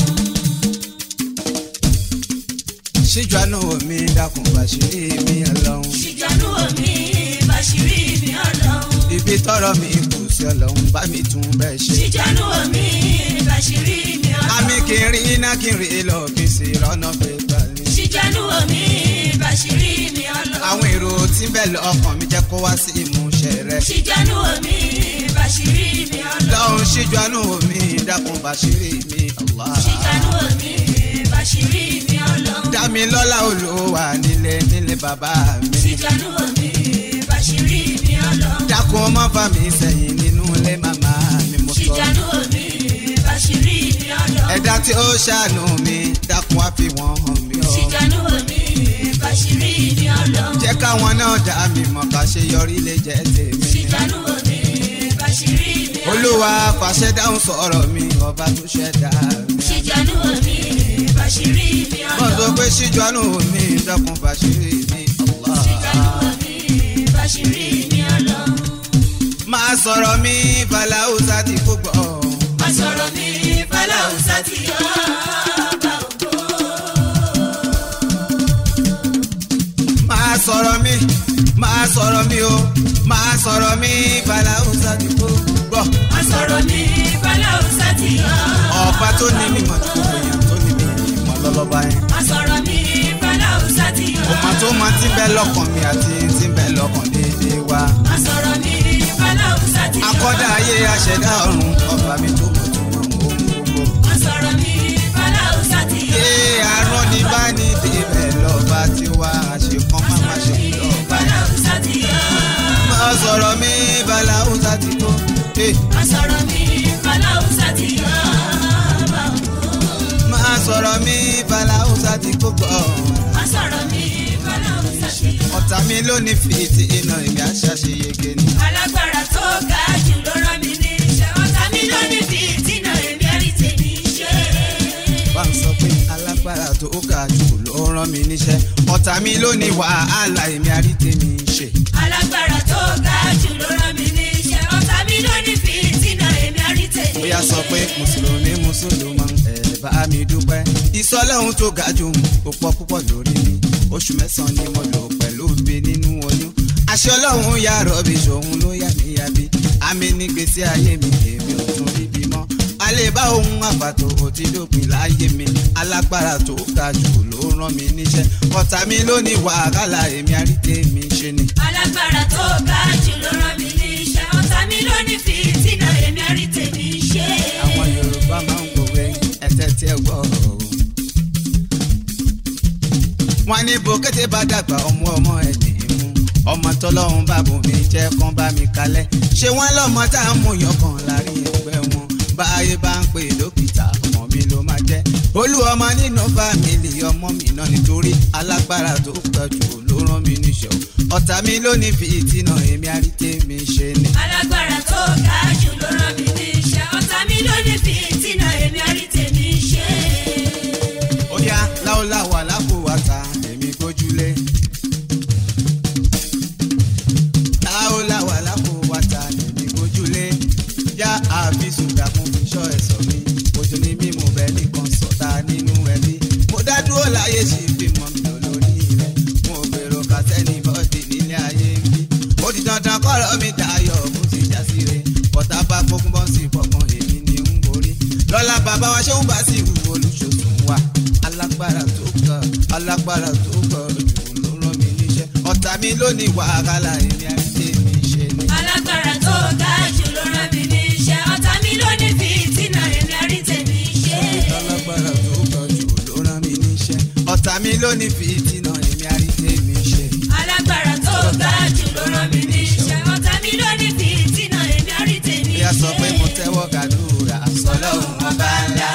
ṣíjọ́nù mi dákun bàṣírí mi ọlọ́run. Ṣìgbẹ́nu omi bàṣírí mi ọlọ́run. ibi tọrọ mi kù sí ọlọ́run bá mi tún bẹ́ẹ̀ ṣe. Ṣìgbẹ́nu omi bàṣírí mi ọlọ́run. àmì kì í rí iná kì í rí lọ kì í sì rọ́nà pé gbàlẹ́. Ṣìgbẹ́nu omi bàṣírí mi ọlọ́run. àwọn èrò tí ń bẹ lọ́kàn mi jẹ́ kó wá sí ìmúṣẹ rẹ. Ṣìgbẹ́nu omi bàṣírí mi ọlọ́run. lọ́hùn ṣíjọ́nù mi dákun bàṣírí mi Allah. Ṣìgbẹ́nu omi bàṣírí mi ọlọ́run. dá mi lọ́lá olówà nílé nílé bàbá mi. Ṣìgbẹ́nu omi bàṣírí mi ọlọ́run. dákun má fà mí sẹ́yìn nínú ilé màmá mi mo sọ. Ṣìgbẹ́nu omi bàṣírí mi ọlọ́run. ẹ̀dá tí ó ṣàánú mi dákun á fi wọ́n hàn mí o. Ṣìgbẹ́nu omi bàṣírí mi ọlọ́run. jẹ́ káwọn náà dá mi mọ̀ ká ṣe yọrí lè jẹ́ tèmi. Ṣìgbẹ́nu omi bàṣírí mi ọlọ́run. olúwa fàṣẹ dáhùn sọ̀rọ̀ mi ọba tó ṣẹ̀dá mi. Ṣìgbẹ́nu omi bàṣírí mi mo sọ ọlọ́run. pé ṣíjọ́nù mi dákun bàṣírí mi Allah. Ṣìgbẹ́nu omi bàṣírí mi ọlọ́run. máa sọ̀rọ̀ mi fàlàúsà tí kò gbọ́. Má sọ̀rọ̀ mi fàlàùsà tí ọba ògo. máa sọ̀rọ̀ mi máa sọ̀rọ̀ mi o máa sọ̀rọ̀ mi fàlàúsà tí kò gbọ́. Má sọ̀rọ̀ mi fàlàùsà tí ọba ọba tó ní mímọ́ tí kò gbìyàn tó ní mímọ́ lọ́lọ́ba yẹn. Má sọ̀rọ̀ mi fàlàùsà tí ọba. ọmọ tó máa ti ń bẹ lọ́kàn mi àti ti ń bẹ lọ́kàn déédéé wa. Má sọ̀rọ̀ mi fàlàùsà tí ọba. akọ́dá ayé aṣẹ̀dá ọ̀run ọba mi tó mọ̀ tó mọ̀ ohun gbogbo. Má sọ̀rọ̀ mi fàlàùsà tí ọba. ṣé àárọ̀ ní bá ní débẹ̀ lọ́ba tí wá àṣekán má má ṣe lọ́ba. Fàlàùsà tí ọba. máa sọ̀rọ̀ mi fàlàúsà tí kò. Má sọ̀rọ̀ mi fàlàùsà tí ọba ògo. máa sọ̀rọ̀ mi fàlàúsà tí kò gbọ́. Má sọ̀rọ̀ mi fàlàùsà tí ọba. ọ̀tá mi ló ní fìtì iná ìgbà ṣàṣeyege ni. alágbára tó ga jù ló rán mi níṣẹ́ ọ̀tá mi ló ní fìtínà èmi ẹ̀rí tèmi ṣe. bá ń sọ pé alágbára tó ga jù ló rán mi níṣẹ́ ọ̀tá mi ló ní wàhálà èmi àrítèmi ṣe. alágbára tó ga jù ló rán mi níṣẹ́ ọ̀tá mi ló ní fìtínà èmi ẹ̀rí tèmi bóyá sọ pé mùsùlùmí mùsùlùmọ́ ẹ̀ bá mi dúpẹ́. ìsọlọ́hún tó ga jù ó pọ̀ púpọ̀ lórí mi oṣù mẹ́sàn-án ni mo lò pẹ̀lú bí nínú oyún. àṣẹ ọlọ́run ya rọ̀bì ṣòun ló yà mí yàbí àmì ní gbèsè ayé mi èmi ò tún rí bí mọ́. lè bá ohun àbàtò òtí dópin láyé mi alágbára tó ga jù ló rán mi níṣẹ́ ọ̀tá mi ló ní wàhálà èmi àrídé mi ṣe ni. alágbára tó ga jù ló rán mi níṣẹ́ ọ̀tá mi ló ní fìtínà èmi àrí tèmi ṣe. àwọn yorùbá máa ń gbòwe ẹsẹ̀ tí ẹ gbọ́ o. wọ́n ní bòkété bá dàgbà ọmọ ọmọ ẹ̀ ní í mú ọmọ tọ́lọ́run bá bò mí jẹ́ kán bá mi kalẹ̀ ṣé wọ́n lọ́mọ tá a mú yọkàn láàrin ẹgbẹ́ wọn báyé bá ń pè dókítà ọmọ mi ló máa jẹ́ olú ọmọ nínú fámìlì ọmọ mi náà nítorí alágbára tó pọ̀ jù ló rán mi níṣẹ́ o ọ̀tá mi ló ní fìtínà èmi àríté mi ṣe ni. alágbára tó ga jù ló rán mi níṣẹ́ ọ̀tá mi ló ní fìtínà èmi àrí tèmi ṣe. ó yá láòláwà láfòwàtà èmi gbójúlé. láòláwà láfòwàtà èmi gbójúlé. yá àfisùn dàkún fi ṣọ́ ẹ̀sọ́ mi. ojú ni mímú bẹ́ẹ̀ nìkan sọ̀tà nínú ẹbí. mo dá dúró láyé sí fíìmù mi lórí rẹ̀. mo gbèrò kàtẹ́nì bọ́ọ̀dì nílé ayé ń bí. ó di dandan kọ́rọ̀ mi dayọ̀ bó ti já sí re. bọ́tà bá gbógun bọ́ sí fọkàn èmi ni ń borí. lọ́la bàbá wa ṣé ń bá sí ìwú olùṣòṣùn wa. alágbára tó kọ alágbára tó kọ jù ló rán mi níṣẹ́. ọ̀tá mi ló ní wàhálà èmi àti èmi ṣe ni. alágbára tó ga jù ló rán mi níṣẹ́ ọ̀tá mi ló ní fìtínà èmi àrí tèmi ṣe. alágbára tó kọ jù ló rán mi níṣẹ́. ọ̀tá mi ló ní fìtínà èmi àti èmi ṣe. alágbára tó ga jù ló rán mi níṣẹ́ ọ̀tá mi ló ní fìtínà èmi àrí tèmi bí a sọ pé mo tẹ́wọ́ gàdúrà sọlọ́hún ọba ńlá.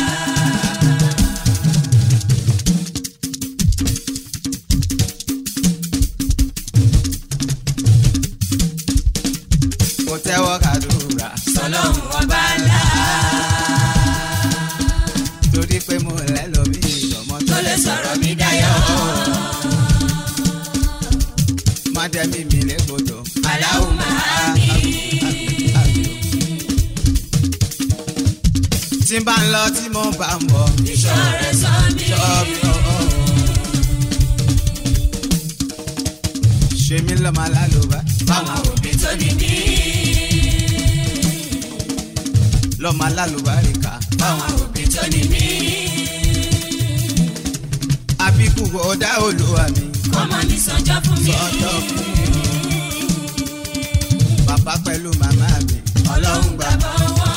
mo tẹ́wọ́ gàdúrà sọlọ́hún ọba ńlá torí pé mo lẹ́ lọ bí ìjọmọ tó lè sọ̀rọ̀ mi dayọ̀. má dẹ́mi mi légbodò. aláwọ̀ máa mi. tí n bá ń lọ tí mo bá ń bọ̀. ìṣọ́ rẹ̀ sọ mí. ṣọ́ mi ọ̀ọ́. ṣe mí lọ́mọ alálùbá. fáwọn òbí tó ní mí. lọ́mọ alálùbáríkà. fáwọn òbí tó ní mí. àbíkú ọ̀dà olúwa mi. kọ́mọ mi sọjọ́ fún mi. sọ́jọ́ fún mi. bàbá pẹ̀lú màmá mi. ọlọ́run gbàgbọ́ wọn.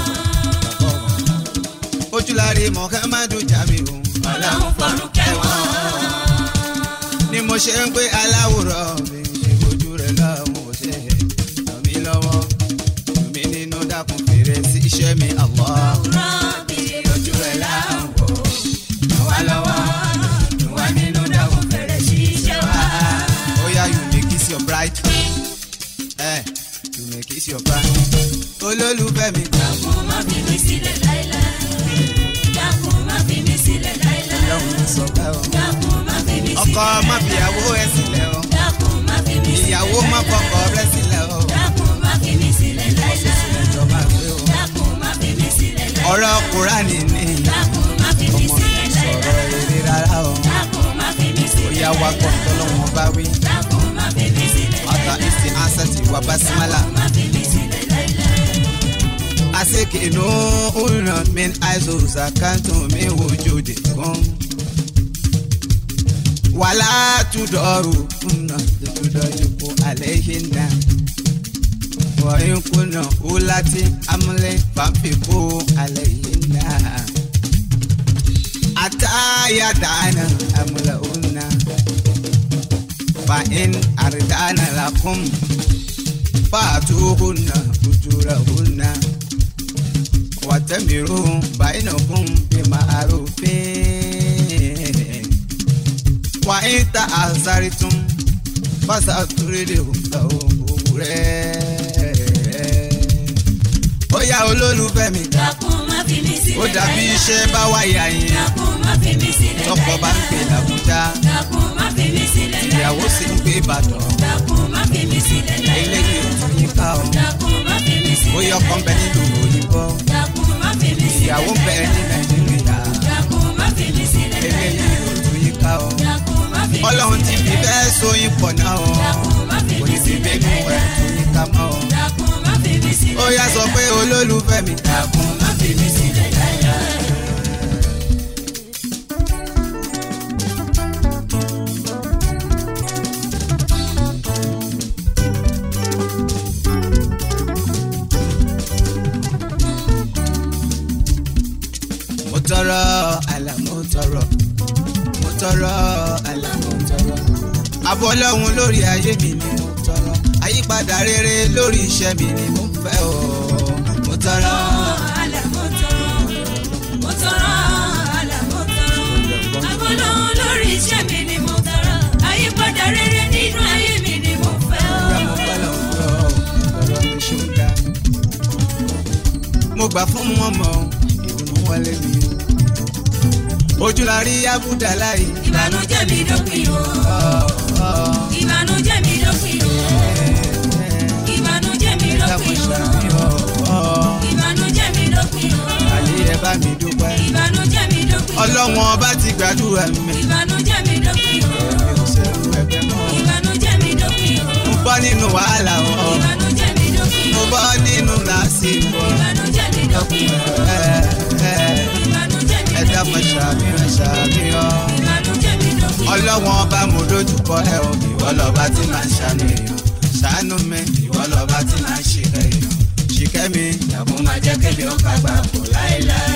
ojúlárí muhammadu jamiu. ọlọ́run fọ̀rùn kẹwọn. ni mo ṣe ń pé aláwòrán mi ṣe ojú rẹ̀ lọ́wọ́ ṣe ràn mí lọ́wọ́ ràn mí nínú dákun fèrè sí iṣẹ́ mi Allah. àwòrán mi ojú rẹ̀ láwọ̀. ràn wá lọ́wọ́ ràn wá nínú dákun fèrè sí iṣẹ́ wa. Oh yeah, you may kiss your bride. Eh, you may kiss your bride. Olólùfẹ́ mi gbà dákun má fi mí sílẹ̀ láéláé. dákun má fi mí sílẹ̀ láéláé. lọ́hùn sọ bẹ́ẹ̀ o. dákun má fi mí sílẹ̀ Ọkọ má fi ìyàwó ẹ sílẹ̀ o. dákun má fi mí sílẹ̀ Ìyàwó má fọkọ rẹ sílẹ̀ o. dákun má fi mí sílẹ̀ láéláé. Ẹjọ́ máa gbé o. dákun má fi mí sílẹ̀ láéláé. Ọ̀rọ̀ Kùránì ni dákun má fi mí ọmọ sílẹ̀ mi sọ̀rọ̀ láéláé. eré rárá o. dákun má fi mí Ó sílẹ̀ yá wa gbọ́ tọ́lọ́wọ́n bá wí. dákun má fi mí sílẹ̀ Ọ̀tá ìsì ansẹ̀tì wà bá símálà. má fi mí sílẹ̀ láéláé. Aseke no una min aizo zakanto mi wujudi kun. Wala tudoru una tudoyiku alehinna. Wa in kunna ulati amle famfiku alehinna. Ata ya dana amla unna. Fa in ardana lakum fatuhunna ujurahunna. wàtẹ́mìíràn báyìnàkùn bí màrúfin. wà á ta àṣàrí tún fásitì àtúrédè òǹkà òwú rẹ̀. ó yá olólùfẹ́ mi dákun má fi mí sílẹ̀ ó dàbí iṣẹ́ bá wáyà yín dákun má fi mí sílẹ̀ tọkọ bá ń pè làbújá dákun má fi mí sílẹ̀ ìyàwó sì ń pè ìbàdàn dákun má fi mí sílẹ̀ eléyìí ò tún yín ká o dákun má fi mí sílẹ̀ ó yọ ọkọ ń bẹ nílùú òyìnbó dákun má fi mí sílẹ̀ ìyàwó ń bẹ ní nàìjíríà dákun má fi mí sílẹ̀ eléyìí ò tún yín ká o. dákun má fi mí ọlọ́run ti fi bẹ́ẹ̀ sóyin pọ̀ náà o dákun má fi kò mí ní fi sílẹ̀ bẹ́ẹ̀ mú ẹ̀ tún yín ká mọ́ o. dákun má fi mí sílẹ̀ ó yá sọ pé olólùfẹ́ mi dàkún má fi mí sílẹ̀ láíláí. mo tọrọ àlà mo tọrọ mo tọrọ àlà mo tọrọ àbọ̀ ọlọ́run lórí ayé mi ni mo tọrọ àyípadà rere lórí iṣẹ́ mi ni mo fẹ́ o mo tọrọ. àlà mo tọrọ mo tọrọ àlà mo tọrọ àbọ̀lọ́ lórí iṣẹ́ mi ni mo tọrọ àyípadà rere nínú ayé mi ni mo fẹ́ o. mo bá lọ gbọ́ ọ̀rọ̀ mi ṣó ń ga. mo gbà fún wọn mọ ìdùnnú wọlé mi. ojú la rí abúdá láì. ìbànújẹ́ mi dópin o ìbànújẹ́ mi dópin o ìbànújẹ́ mi dópin o ìbànújẹ́ mi dópin o àlè ẹ bá mi dúpẹ́. ìbànújẹ́ mi dópin o ọlọ́wọ́n ọba ti gbàdúrà mi. ìbànújẹ́ mi dópin o mi ò ṣerú ẹgbẹ́ mọ́. ìbànújẹ́ mi dópin o mo bọ́ nínú wàhálà wọn. ìbànújẹ́ mi dópin mo o bọ́ nínú làásìgbò. ìbànújẹ́ mi dópin o ẹ ẹ ìbànújẹ́ mi ẹ dákun ṣàmìíràn ṣàmìíràn. ìbànújẹ́ mi dópin o ọlọ́wọ́n ọba mo dojúkọ ẹ o ìwọ lọ́ba tí màá ṣàánú èèyàn ṣàánú mi ìwọ lọ́ba tí màá ṣìkẹ́ èèyàn ṣìkẹ́ mi ìyàbọ̀ máa jẹ́ kébi ó kágbá kò láéláé.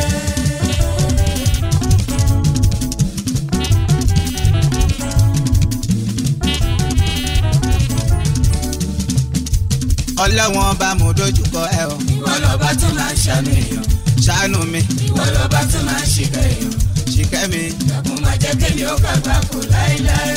ọlọ́wọ́n ọba mo dojúkọ ẹ o ìwọ lọ́ba tí màá ṣàánú èèyàn ṣàánú mi ìwọ lọ́ba tí màá ṣìkẹ́ èèyàn ṣìkẹ́ mi ìyàbọ̀ máa jẹ́ kébi ó kágbá kò láéláé.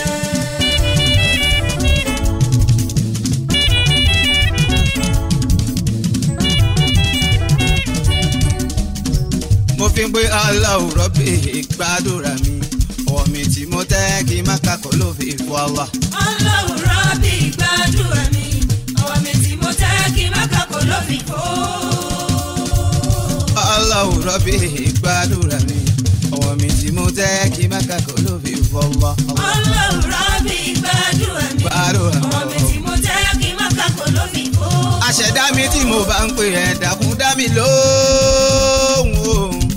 mo fi ń pé aláwọ̀ rọ́bì gbàdúrà mi ọwọ́ mi tí mo tẹ́ kí n má kakọ̀ ló fi fọ́ àwa. ọlọ́run rọ́bì gbàdúrà mi ọwọ́ mi tí mo tẹ́ kí n má kakò ló fi kó. aláwọ̀ rọ́bì gbàdúrà mi ọwọ́ mi tí mo tẹ́ kí n má kakọ̀ ló fi fọ́ àwa. ọlọ́run rọ́bì gbàdúrà mi gbàdúrà ọwọ́ mi tí mo tẹ́ kí n má kakò ló fi kó. àṣẹ̀dá mi tí mo bá ń pè ẹ́ dákun dá mi lóhùn o.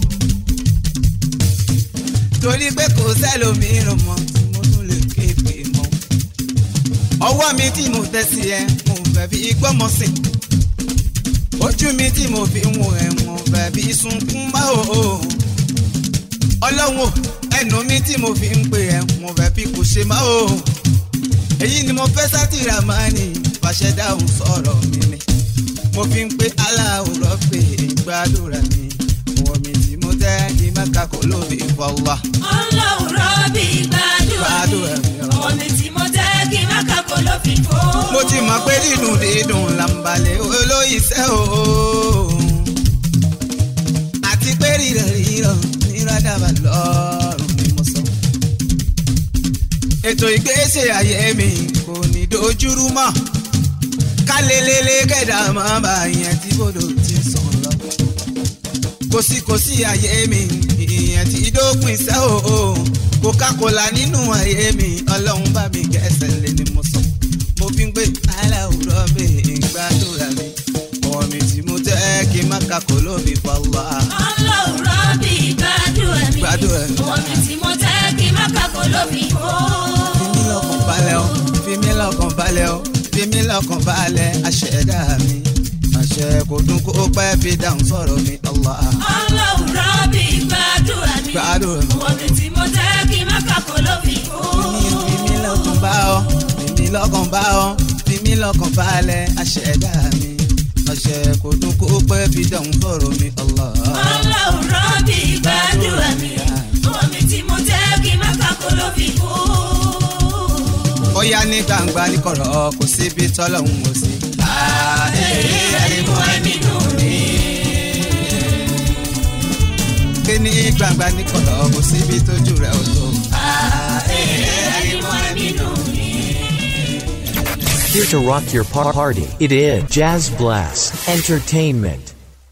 torí pé kò sẹ́lòmíràn mọ́ tí mo tún lè kéèké mọ́. ọwọ́ mi tí mo tẹ́ sí ẹ mo fẹ́ fi gbọ́mọ sí. ojú mi tí mo fi ń wo ẹ mo fẹ́ fi sunkún bá o. ọlọ́run o, ẹnu mi tí mo fi ń pè ẹ mo fẹ́ fi kò ṣe má o. èyí ni mo fẹ́ sátìrà máa ní fàṣẹ dáhùn sọ̀rọ̀ mi ni mo fi ń pé aláwòrán pé gbàdúrà mi wọ́n mi tí mo tẹ́ kí má kakọ̀ lóbi fọwọ́. ọlọ́run rọ́bì gbàdúrà mi Gbàdúrà mi, o. ọwọ́ mi tí mo tẹ́ kí n má kakò ló fi kó. mo ti mọ̀ pé dídùn dídùn làǹbalẹ̀ olóyìísẹ́ o. àti pé rírọ̀ rírọ̀ ní rádàbà lọ́rùn ni mo sọ. ètò ìgbésẹ̀ ayé mi kò ní dojúrú mọ́ kálélélé kẹ̀dá máa bá yẹn tí bòdò ti sàn lọ. kòsíkòsí ayé mi ìyẹn ti dópin sẹ́ o coca-cola nínú ayé mi ọlọ́run bá mi kẹsẹ̀ lé ni mo sọ. mo fi ń gbé aláwùrọ̀ mi gbàdúrà mi ọwọ́ mi tí mo tẹ́ kí n má kakò lóbi fọwọ́. ọlọ́run rọ́bì gbàdúrà mi Gbàdúrà mi. ọwọ́ mi tí mo tẹ́ kí n má kakò ló fi kó. fi mí lọ́kàn balẹ̀ o fi mí lọ́kàn balẹ̀ o fi mí lọ́kàn balẹ̀ àṣẹ̀dá mi àṣẹ kò dún kó pẹ́ fi dáhùn sọ̀rọ̀ mi Allah. ọlọ́run rọ́bì gbàdúrà mi Gbàdúrà mi. ọwọ́ mi tí mo tẹ́ kí n má kakò ló fi kó. fi mí lọ́kàn bá ọ fi mí lọ́kàn bá ọ fi mí lọ́kàn balẹ̀ àṣẹ̀dá mi àṣẹ kò dún kó pẹ́ fi dáhùn sọ̀rọ̀ mi Allah. ọlọ́run rọ́bì gbàdúrà mi ọwọ́ mi tí mo tẹ́ kí n má kakò ló fi kó. ó yá ní gbangba ní kọ̀rọ̀ kò síbi tọ́lọ́hún ò sí. ẹ̀ẹ́dẹ́gbẹ̀rún ẹ̀mí nù ní. ké ní gbangba ní kọ̀rọ̀ kò síbi tójú rẹ̀ ò tó. ẹ̀ẹ́dẹ́gbẹ̀rún ẹ̀mí nù ní. Here to rock your par- party. It is Jazz Blast Entertainment.